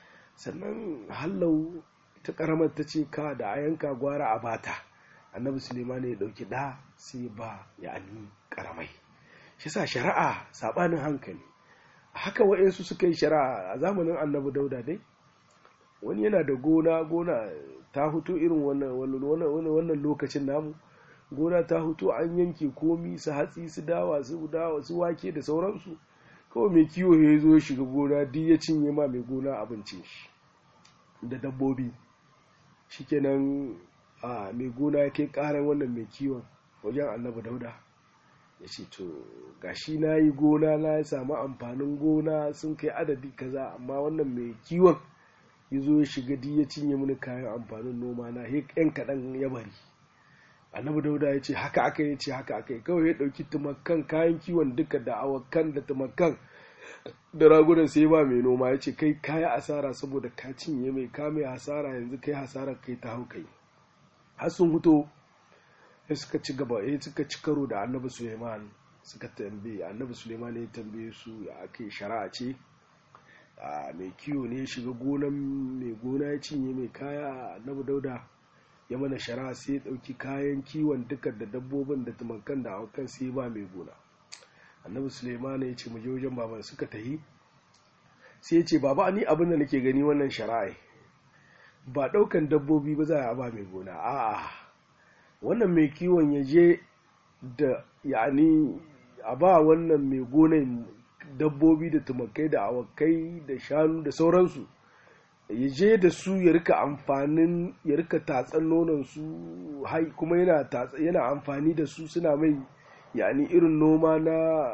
sannan hallau ta karamar ta ce ka da a yanka gwara a bata annabi suleiman ya dauki da sai ba ya ani karamai shi sa shari'a sabanin hankali haka wa'insu suka yi shari'a a zamanin annabi dauda dai wani yana da gona gona ta hutu irin wannan lokacin namu gona ta hutu an yanke komi su hatsi su dawa su dawa su wake da sauransu kawai mai kiwo ya zo ya shiga gona duk ya cinye ma mai gona abincin shi da dabbobi shikenan a mai gona ya kai karan wannan mai kiwon wajen annabi dauda ya ce to gashi na yi gona na ya samu amfanin gona sun kai adadi kaza amma wannan mai kiwon ya zo ya shiga di ya cinye mini kayan amfanin noma na yan kaɗan ya bari annabi dauda ya ce haka aka yi ce haka aka yi kawai ya ɗauki tumakan kayan kiwon duka da awakan da tumakan da ragunan sai ba mai noma ya ce kai kaya asara saboda ka cinye mai ka mai hasara yanzu kai hasara kai ta hau kai har sun huto ya suka ci gaba ya suka ci karo da annabi suleiman suka tambaye annabi suleiman ya tambaye su ya ake shari'a ce a mai kiwo ne ya shiga gonan mai gona ya cinye mai kaya annabi dauda ya mana shara sai ya ɗauki kayan kiwon duka da dabbobin da tumakan da awakan sai ba mai gona annabi suleiman ya ce mu je wajen baban suka tahi sai ya ce baba ni abin da nake gani wannan shara'i ba ɗaukan dabbobi ba za a ba mai gona a'a wannan mai kiwon ya je da yani a ba wannan mai gonan dabbobi da tumakai da awakai da shanu da sauransu ya je da su ya rika amfanin ya rika tatsan nonon su kuma yana amfani da su suna mai yani irin noma na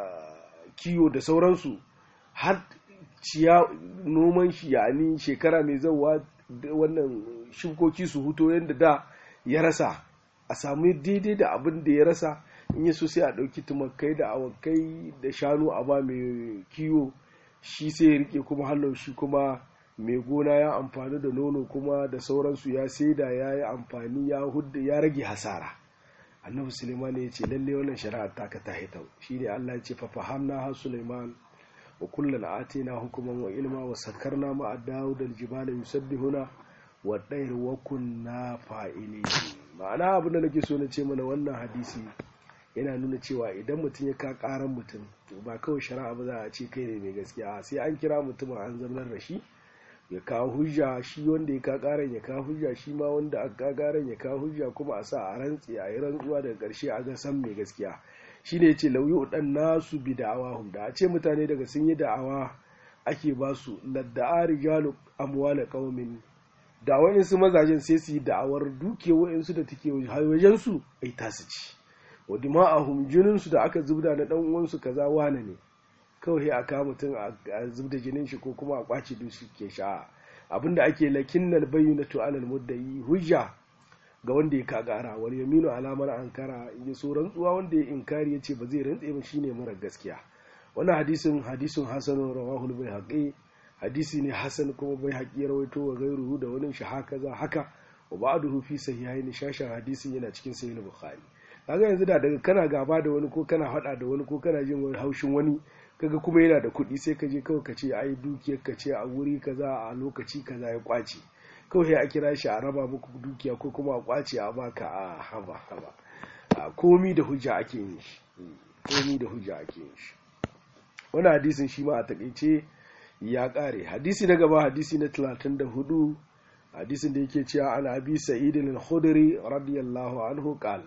kiwo da sauransu har ciya noman shi yani shekara mai zauwa wannan shukoki su huto yadda da ya rasa a sami daidai da abin da ya rasa in yi so sai a ɗauki tumakai da awakai da shanu a ba mai kiwo shi sai ya rike kuma hannun shi kuma mai gona ya amfani da nono kuma da sauransu ya saida ya yi amfani ya hudda ya rage hasara annabi suleiman ya ce lalle wannan shari'ar taka ta hitau shi ne allah ya ce fa fahamna ha suleiman wa kullum atina hukuman wa ilma wa sakarna ma a dawud aljibala yusabbihuna wa ɗayar wa kunna fa'ili ma'ana abin da nake so na ce mana wannan hadisi yana nuna cewa idan mutum ya ka karan mutum to ba kawai shari'a ba za a ce kai ne mai gaskiya sai an kira mutumin an zamnar da shi ya kawo hujja shi wanda ya ka karan ya kawo hujja shi ma wanda aka karan ya kawo hujja kuma a sa a rantsi a yi rantsuwa daga karshe a ga san mai gaskiya shine yace lauyi dan nasu bi da'awahum da a ce mutane daga sun yi da'awa ake ba su ladda'a rijalu amwala qaumin da wayansu mazajen sai su yi da'awar duke wayansu da take wajen su ai tasu ci wa dima'ahum jinin su da aka zubda na dan uwansu kaza wane ne kawai a kawo mutum a zubda jinin shi ko kuma a kwace dusu ke sha abinda ake lakinnal bayyinatu alal muddayi hujja ga wanda ya kagara wal yaminu alamar ankara ya so rantsuwa wanda ya inkari ya ce ba zai rantse ba shine mara gaskiya wannan hadisin hadisin hasan rawahul bai hadisi ne hasan kuma bai haƙi rawaito wa gairuhu da wani shi haka za haka wa ba'duhu fi sahihaini shashan hadisin yana cikin sahih bukhari kaga yanzu da daga kana gaba da wani ko kana hada da wani ko kana jin wani haushin wani kaga kuma yana da kuɗi sai ka je kawai ka ce ai dukiyar ka ce a wuri kaza a lokaci kaza ya kwace kawai a kira shi a raba muku dukiya ko kuma a kwace a baka a haba haba a komi da hujja ake yin shi komi da hujja ake yin shi wani hadisin shi ma a takaice ya kare hadisi na gaba hadisi na 34 hadisin da yake cewa an abi sa'id al-khudri radiyallahu anhu qal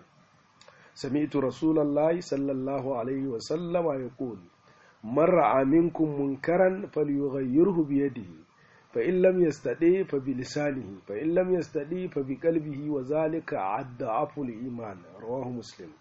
سمعت رسول الله صلى الله عليه وسلم يقول من رأى منكم منكرا فليغيره بيده فإن لم يستطيع فبلسانه فإن لم يستطيع فبقلبه وذلك أضعف الإيمان رواه مسلم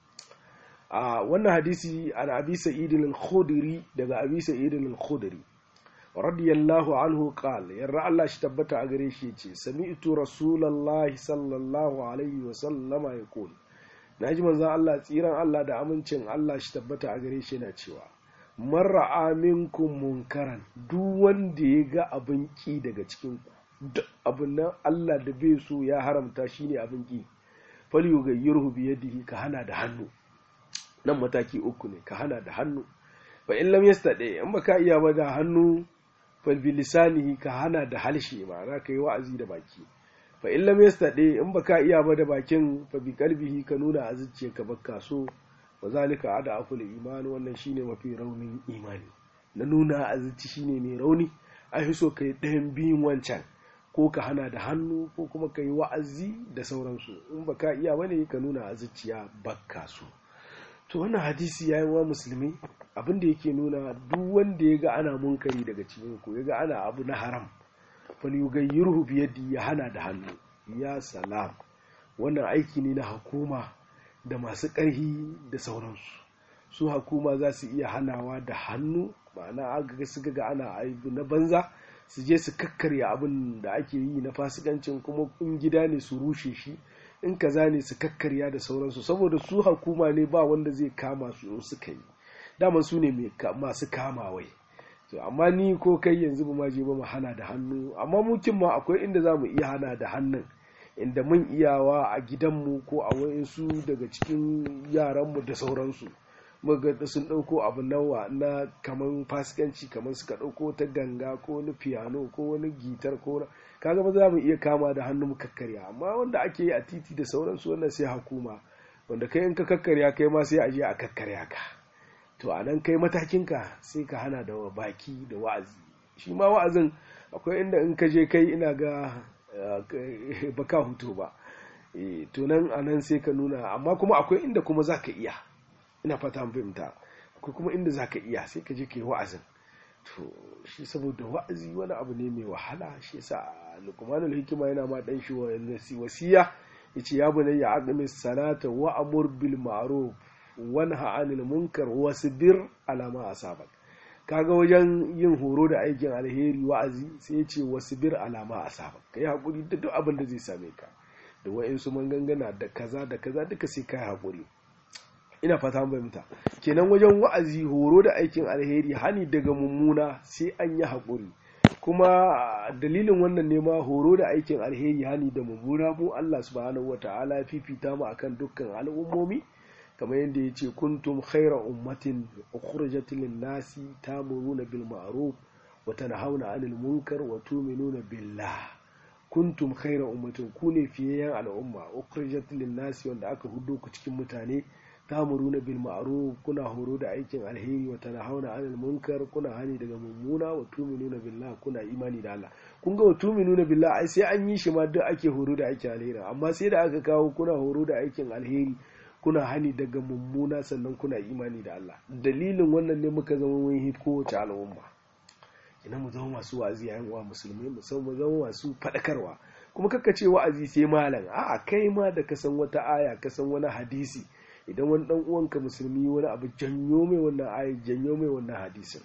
a wannan hadisi an abi sa'id al-khudri daga abi sa'id al-khudri radiyallahu anhu qala yarra Allah shi tabbata a gare shi yace sami'tu rasulullahi sallallahu alaihi wa sallama yaqul naji manzon Allah tsiran Allah da amincin Allah shi tabbata a gare shi yana cewa marra aminkum munkaran duk wanda ya ga abin ki daga cikin ku duk abin nan Allah da bai so ya haramta shine abin ki fal yughayyirhu bi yadihi ka hana da hannu nan mataki uku ne ka hana da hannu fa in lam yastade in baka iya ba da hannu fa bi lisanihi ka hana da halshe ma'ana ka yi wa'azi da baki fa in lam yastade in baka iya ba da bakin fa bi qalbihi ka nuna a zuciyarka baka so wa zalika ada aful iman wannan shine mafi raunin imani na nuna a zuci shine mai rauni ai so kai ɗayan biyun wancan ko ka hana da hannu ko kuma ka yi wa'azi da sauransu in baka iya bane ka nuna a zuciya baka so to wannan hadisi ya yi wa musulmi abinda yake nuna duk wanda ya ga ana munkari daga cikin ku ya ga ana abu na haram falyughayyirhu bi yadi ya hana da hannu ya salam wannan aiki ne na hukuma da masu ƙarfi da sauransu su hukuma za su iya hanawa da hannu ma'ana aga su ga ana aibu na banza su je su kakkarya abin da ake yi na fasikancin kuma in gida ne su rushe shi in kaza ne su kakkarya da sauransu saboda su hukuma ne ba wanda zai kama su in suka yi daman su ne masu kamawai to amma ni ko kai yanzu ba ma je ba mu hana da hannu amma mukin ma akwai inda za mu iya hana da hannun inda mun iyawa a gidanmu ko a wayansu daga cikin yaranmu da sauransu muga sun ɗauko abu nawa na kaman fasikanci kaman suka ɗauko ta ganga ko wani piano ko wani gitar ko kaga ba za mu iya kama da hannu mu kakkarya amma wanda ake yi a titi da sauransu wannan sai hukuma wanda kai in ka kakkarya kai ma sai a je a kakkarya ka to a nan kai matakinka sai ka hana da baki da wa'azi shi ma wa'azin akwai inda in ka je kai ina ga baka hutu ba to nan a nan sai ka nuna amma kuma akwai inda kuma za ka iya ina fata fahimta akwai kuma inda za ka iya sai ka je ka yi wa'azin to shi saboda wa'azi wani abu ne mai wahala shi yasa lukmanul hikima yana ma dan shi wasiya yace ya bunayya aqimi salata wa amur bil ma'ruf wanha 'anil munkar wasbir ala ma asabak kaga wajen yin horo da aikin alheri wa'azi sai ya ce wasbir ala ma asabak kai hakuri da duk abin da zai same ka da wa'insu mangangana da kaza da kaza duka sai kai hakuri ina fata fahimta kenan wajen wa'azi horo da aikin alheri hani daga mummuna sai an yi haƙuri kuma dalilin wannan ne ma horo da aikin alheri hani da mummuna mu Allah subhanahu wata'ala fifita mu akan dukkan al'ummomi kamar yadda ya ce kuntum khaira ummatin ukhrijat lin nasi tamuruna bil ma'ruf wa tanhauna 'anil munkar wa tu'minuna billah kuntum khaira ummatin ku ne fiyayyen al'umma ukhrijat lin nasi wanda aka hudo ku cikin mutane tamuruna bil ma'ruf kuna horo da aikin alheri wa tanhauna 'anil munkar kuna hani daga mummuna wa tu'minuna billah kuna imani da Allah kun ga wa tu'minuna billah ai sai an yi shi ma duk ake horo da aikin alheri amma sai da aka kawo kuna horo da aikin alheri kuna hani daga mummuna sannan kuna imani da Allah dalilin wannan ne muka zama mun hit kowace al'umma ina mu zama masu wa'azi yayin wa musulmi mu san mu zama masu fadakarwa kuma kaka ce wa'azi sai malam a'a kai ma da ka san wata aya ka san wani hadisi idan wani dan uwanka musulmi wani abu janyo mai wannan ayi janyo mai wannan hadisin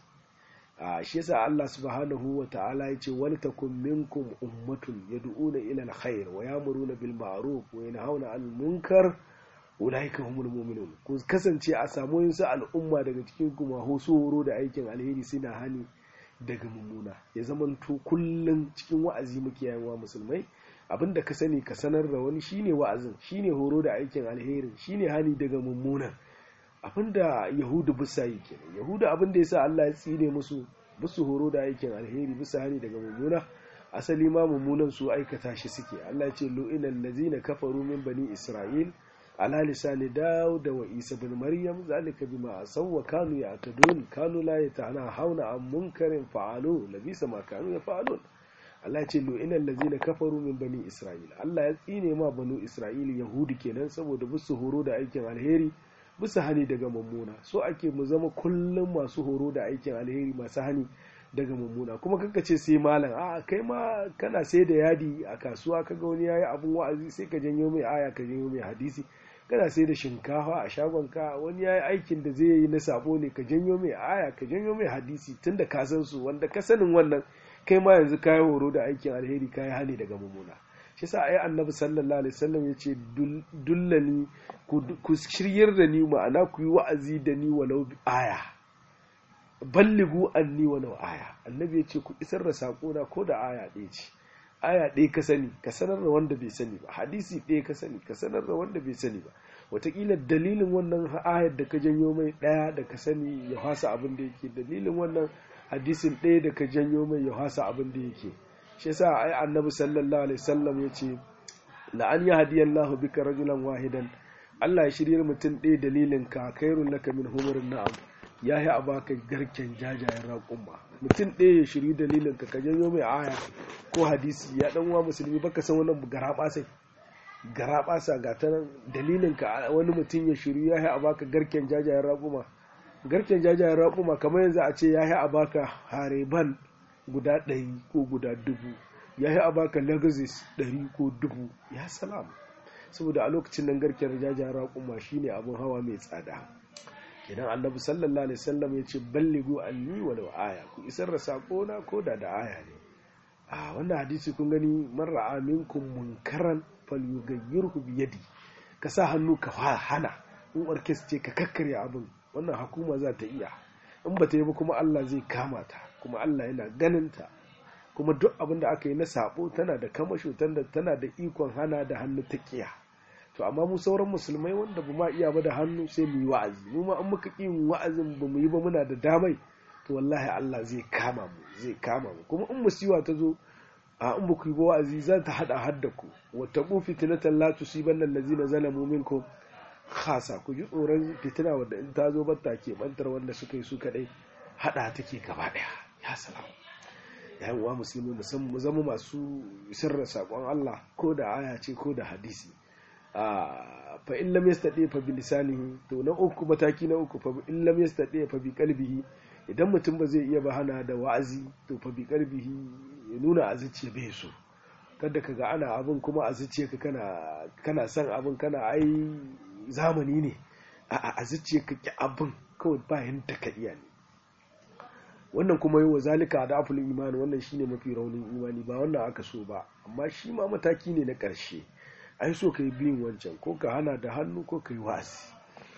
a shi yasa Allah subhanahu wa ta'ala yace wal takum minkum ummatun yad'una ila alkhair wa ya'muruna bil ma'ruf wa yanhauna 'anil munkar ulaika humul mu'minun ku kasance a samu yin su al'umma daga cikin ku ma horo da aikin alheri suna hani daga mummuna ya zamanto kullum cikin wa'azi muke yawa musulmai abinda ka sani ka sanar da wani shine wa'azin shine horo da aikin alheri shine hani daga mummuna abinda yahudu bisa yi kenan yahudu abinda yasa Allah ya tsine musu musu horo da aikin alheri bisa hani daga mummuna asali ma mummunan su aikata shi suke Allah ya ce lu'inal ladzina kafaru min bani isra'il ala lisani dawud wa isa bin maryam zalika bima asaw wa kanu ya'tadun kanu la yatanahawna an munkarin fa'alu labisa ma kanu yaf'alun Allah ya ce lu'inal ladzina kafaru min bani isra'il Allah ya tsine ma banu isra'il yahudi kenan saboda musu horo da aikin alheri bisa hani daga mummuna so ake mu zama kullum masu horo da aikin alheri masu hani daga mummuna kuma kanka ce sai malam a kai ma kana sai da yadi a kasuwa kaga wani yayi abun wa'azi sai ka janyo mai aya ka janyo mai hadisi kana sai da shinkafa a shagon ka wani yayi aikin da zai yi na sabo ne ka janyo mai aya ka janyo mai hadisi tunda ka san su wanda ka sanin wannan kai ma yanzu kayi horo da aikin alheri kayi hani daga mummuna shi sa ayi annabi sallallahu alaihi wasallam yace dullani ku shiryar da ni ma'ana ku yi wa'azi da ni walau aya balligu anni walau aya annabi yace ku isar da sako na ko da aya ɗaya ce aya ɗaya ka sani ka sanar da wanda bai sani ba hadisi ɗaya ka sani ka sanar da wanda bai sani ba wataƙila dalilin wannan ayar da ka janyo mai ɗaya da ka sani ya fasa abin da yake dalilin wannan hadisin ɗaya da ka janyo mai ya fasa abin da yake shi yasa ai annabi sallallahu alaihi wasallam yace la an yahdiyallahu bika rajulan wahidan Allah ya shiryar mutum ɗaya dalilin ka khairun laka min humurin na'am ya yi a baka garken jajayen raƙumma mutum ɗaya ya shiri dalilin ka ka janyo mai aya ko hadisi ya ɗan wa musulmi baka san wannan garaɓasa garaɓasa ga ta nan dalilin ka wani mutum ya shiri ya yi a baka garken jajayen raƙuma garken jajayen raƙuma kamar yanzu a ce ya yi a baka hareban guda ɗari ko guda dubu ya yi a baka lagazis ɗari ko dubu ya salam saboda a lokacin nan garken jajayen raƙuma shine abin hawa mai tsada idan annabi sallallahu alaihi wasallam ya ce balligu anni walau aya ku isar da sako na ko da da aya ne a wannan hadisi kun gani man ra'a minkum munkaran falyughayyirhu bi yadi ka sa hannu ka hana in orkes ce ka kakkarya abin wannan hukuma za ta iya in ba ta yi ba kuma Allah zai kama ta kuma Allah yana ganin ta kuma duk abin da aka yi na sabo tana da kamasho tana da ikon hana da hannu ta kiya to amma mu sauran musulmai wanda ba ma iya ba da hannu sai mu yi wa'azi mu ma an muka ƙi wa'azin ba mu yi ba muna da damai to wallahi Allah zai kama mu zai kama mu kuma in musiwa ta zo a in ba ku yi ba wa'azi za ta hada hadda ku wa taqu fitnatan la tusibanna allazina zalamu minkum khasa ku ji tsoron fitina wanda in ta zo batta ke bantar wanda suka yi su kadai hada take gaba daya ya salam yayin wa musulmi mu zama masu sirra sakon Allah ko da aya ce ko da hadisi fa in lam yastati fa bi lisanihi to na uku mataki na uku fa in lam yastati fa bi qalbihi idan mutum ba zai iya ba hana da wa'azi to fa bi qalbihi ya nuna a zuciya bai so kada ka ga ana abin kuma a zuciya ka kana kana son abin kana ai zamani ne a a zuciya ka ki abin kawai bayan ta ka iya ne wannan kuma yi wa zalika da afulin imani wannan shine mafi raunin imani ba wannan aka so ba amma shi ma mataki ne na ƙarshe ai so ka yi biyun wancan ko ka hana da hannu ko ka yi wasi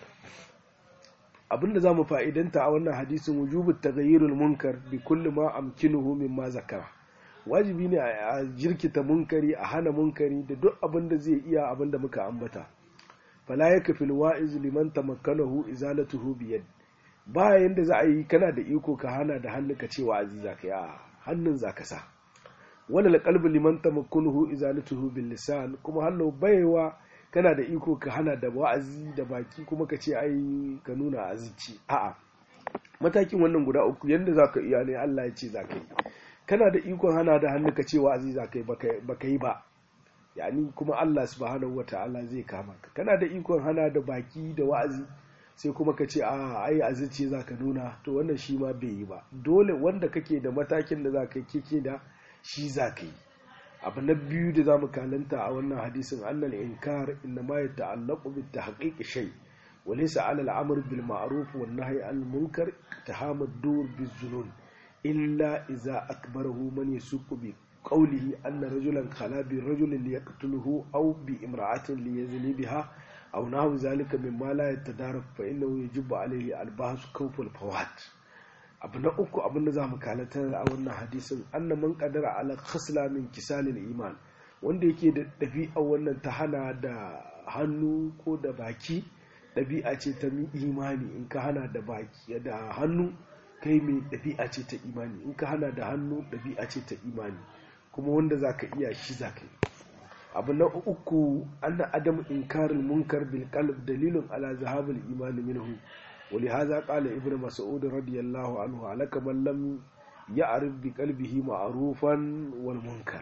abinda za mu fa'idanta a wannan hadisin wujubu taghayyirul munkar bi kulli ma amkinuhu mimma zakara wajibi ne a jirkita munkari a hana munkari da duk abin da zai iya abin da muka ambata fala yakfil wa'iz liman tamakkanahu izalatuhu biyad ba yanda za a yi kana da iko ka hana da hannu ka ce wa'azi zaka yi a hannun zaka sa wala alqalbu liman tamakkunuhu izalatuhu bil lisan kuma hallo baiwa kana da iko ka hana da wa'azi da baki kuma ka ce ai ka nuna azici a'a matakin wannan guda uku yanda zaka iya ne Allah ya ce zaka yi kana da ikon hana da hannu ka ce wa'azi zaka yi baka yi ba yani kuma Allah subhanahu wataala zai kama ka kana da ikon hana da baki da wa'azi sai kuma ka ce a ai azici zaka nuna to wannan shi ma bai yi ba dole wanda kake da matakin da zaka yi kike da shi zaka yi abu na biyu da zamu kalanta a wannan hadisin annal inkar inna ma yata'allaqu bit tahqiq shay wa laysa 'ala al-amr bil ma'ruf wan nahy 'anil munkar tahamad dur biz zunun illa idza akbarahu man yasuqu bi qawlihi anna rajulan khala bi rajulin liyaqtuluhu aw bi imra'atin liyazni biha aw nahu zalika mimma la yatadarak fa innahu yajibu alayhi al-bahs kawf al-fawat abu na uku abin da za mu kalata a wannan hadisin anna man qadara ala khasla min kisalil iman wanda yake da ɗabi'a wannan ta hana da hannu ko da baki ɗabi'a ce ta imani in ka hana da baki da hannu kai mai ɗabi'a ce ta imani in ka hana da hannu ɗabi'a ce ta imani kuma wanda za ka iya shi za ka yi abu na uku anna adamu inkarin munkar bil qalb dalilun ala zahabil imani minhu ولهذا قال ابن مسعود رضي الله عنه عليك من لم يعرف بقلبه معروفا والمنكر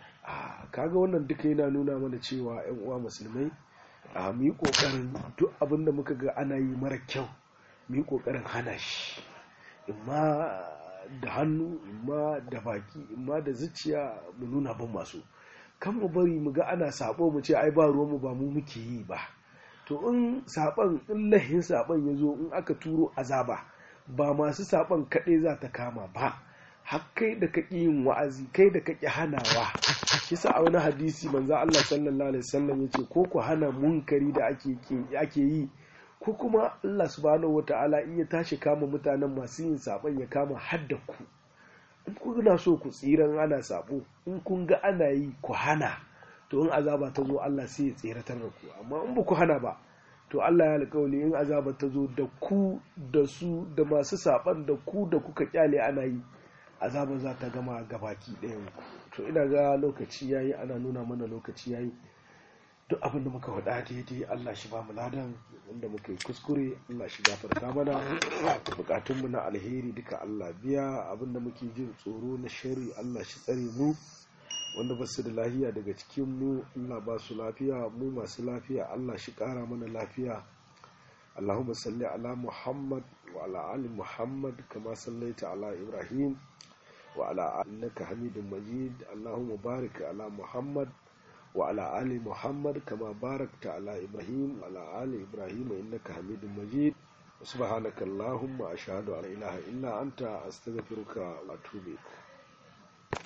kaga wannan duka yana nuna mana cewa yan uwa musulmai a mu yi kokarin duk abin da muka ga ana yi mara kyau mu yi kokarin hana shi imma da hannu imma da baki imma da zuciya mu nuna ban masu kan mu bari mu ga ana sabo mu ce ai ba ruwanmu ba mu muke yi ba to in saban in lahin saban ya zo in aka turo azaba ba masu saban kaɗai za ta kama ba har kai da kaki yin wa'azi kai da kaki hanawa kisa a wani hadisi manzo Allah sallallahu alaihi wasallam yace ko ku hana munkari da ake ake yi ko kuma Allah subhanahu wataala in ya tashi kama mutanen masu yin saban ya kama hadda ku in kuna so ku tsiran ana sabo in kun ga ana yi ku hana to in azaba ta zo Allah sai ya tseratar da ku amma in ba ku hana ba to Allah ya alƙawali in azaba ta zo da ku da su da masu saban da ku da kuka kyale ana yi azaba za ta gama gabaki ɗayan ku to ina ga lokaci yayi ana nuna mana lokaci yayi duk abin da muka faɗa daidai Allah shi ba mu ladan wanda muka yi kuskure Allah shi gafarta mana bukatunmu na alheri duka Allah biya abin da muke jin tsoro na shari Allah shi tsare mu wanda ba su da lafiya daga cikin mu Allah ba su lafiya mu masu lafiya Allah shi ƙara mana lafiya Allahumma salli ala Muhammad wa ala ali Muhammad kama sallaita ala Ibrahim wa ala innaka Hamidum Majid Allahumma barik ala Muhammad wa ala ali Muhammad kama barakta ala Ibrahim wa ala ali Ibrahim innaka Hamidum Majid سبحانك اللهم أشهد أن لا إله إلا أنت أستغفرك وأتوب إليك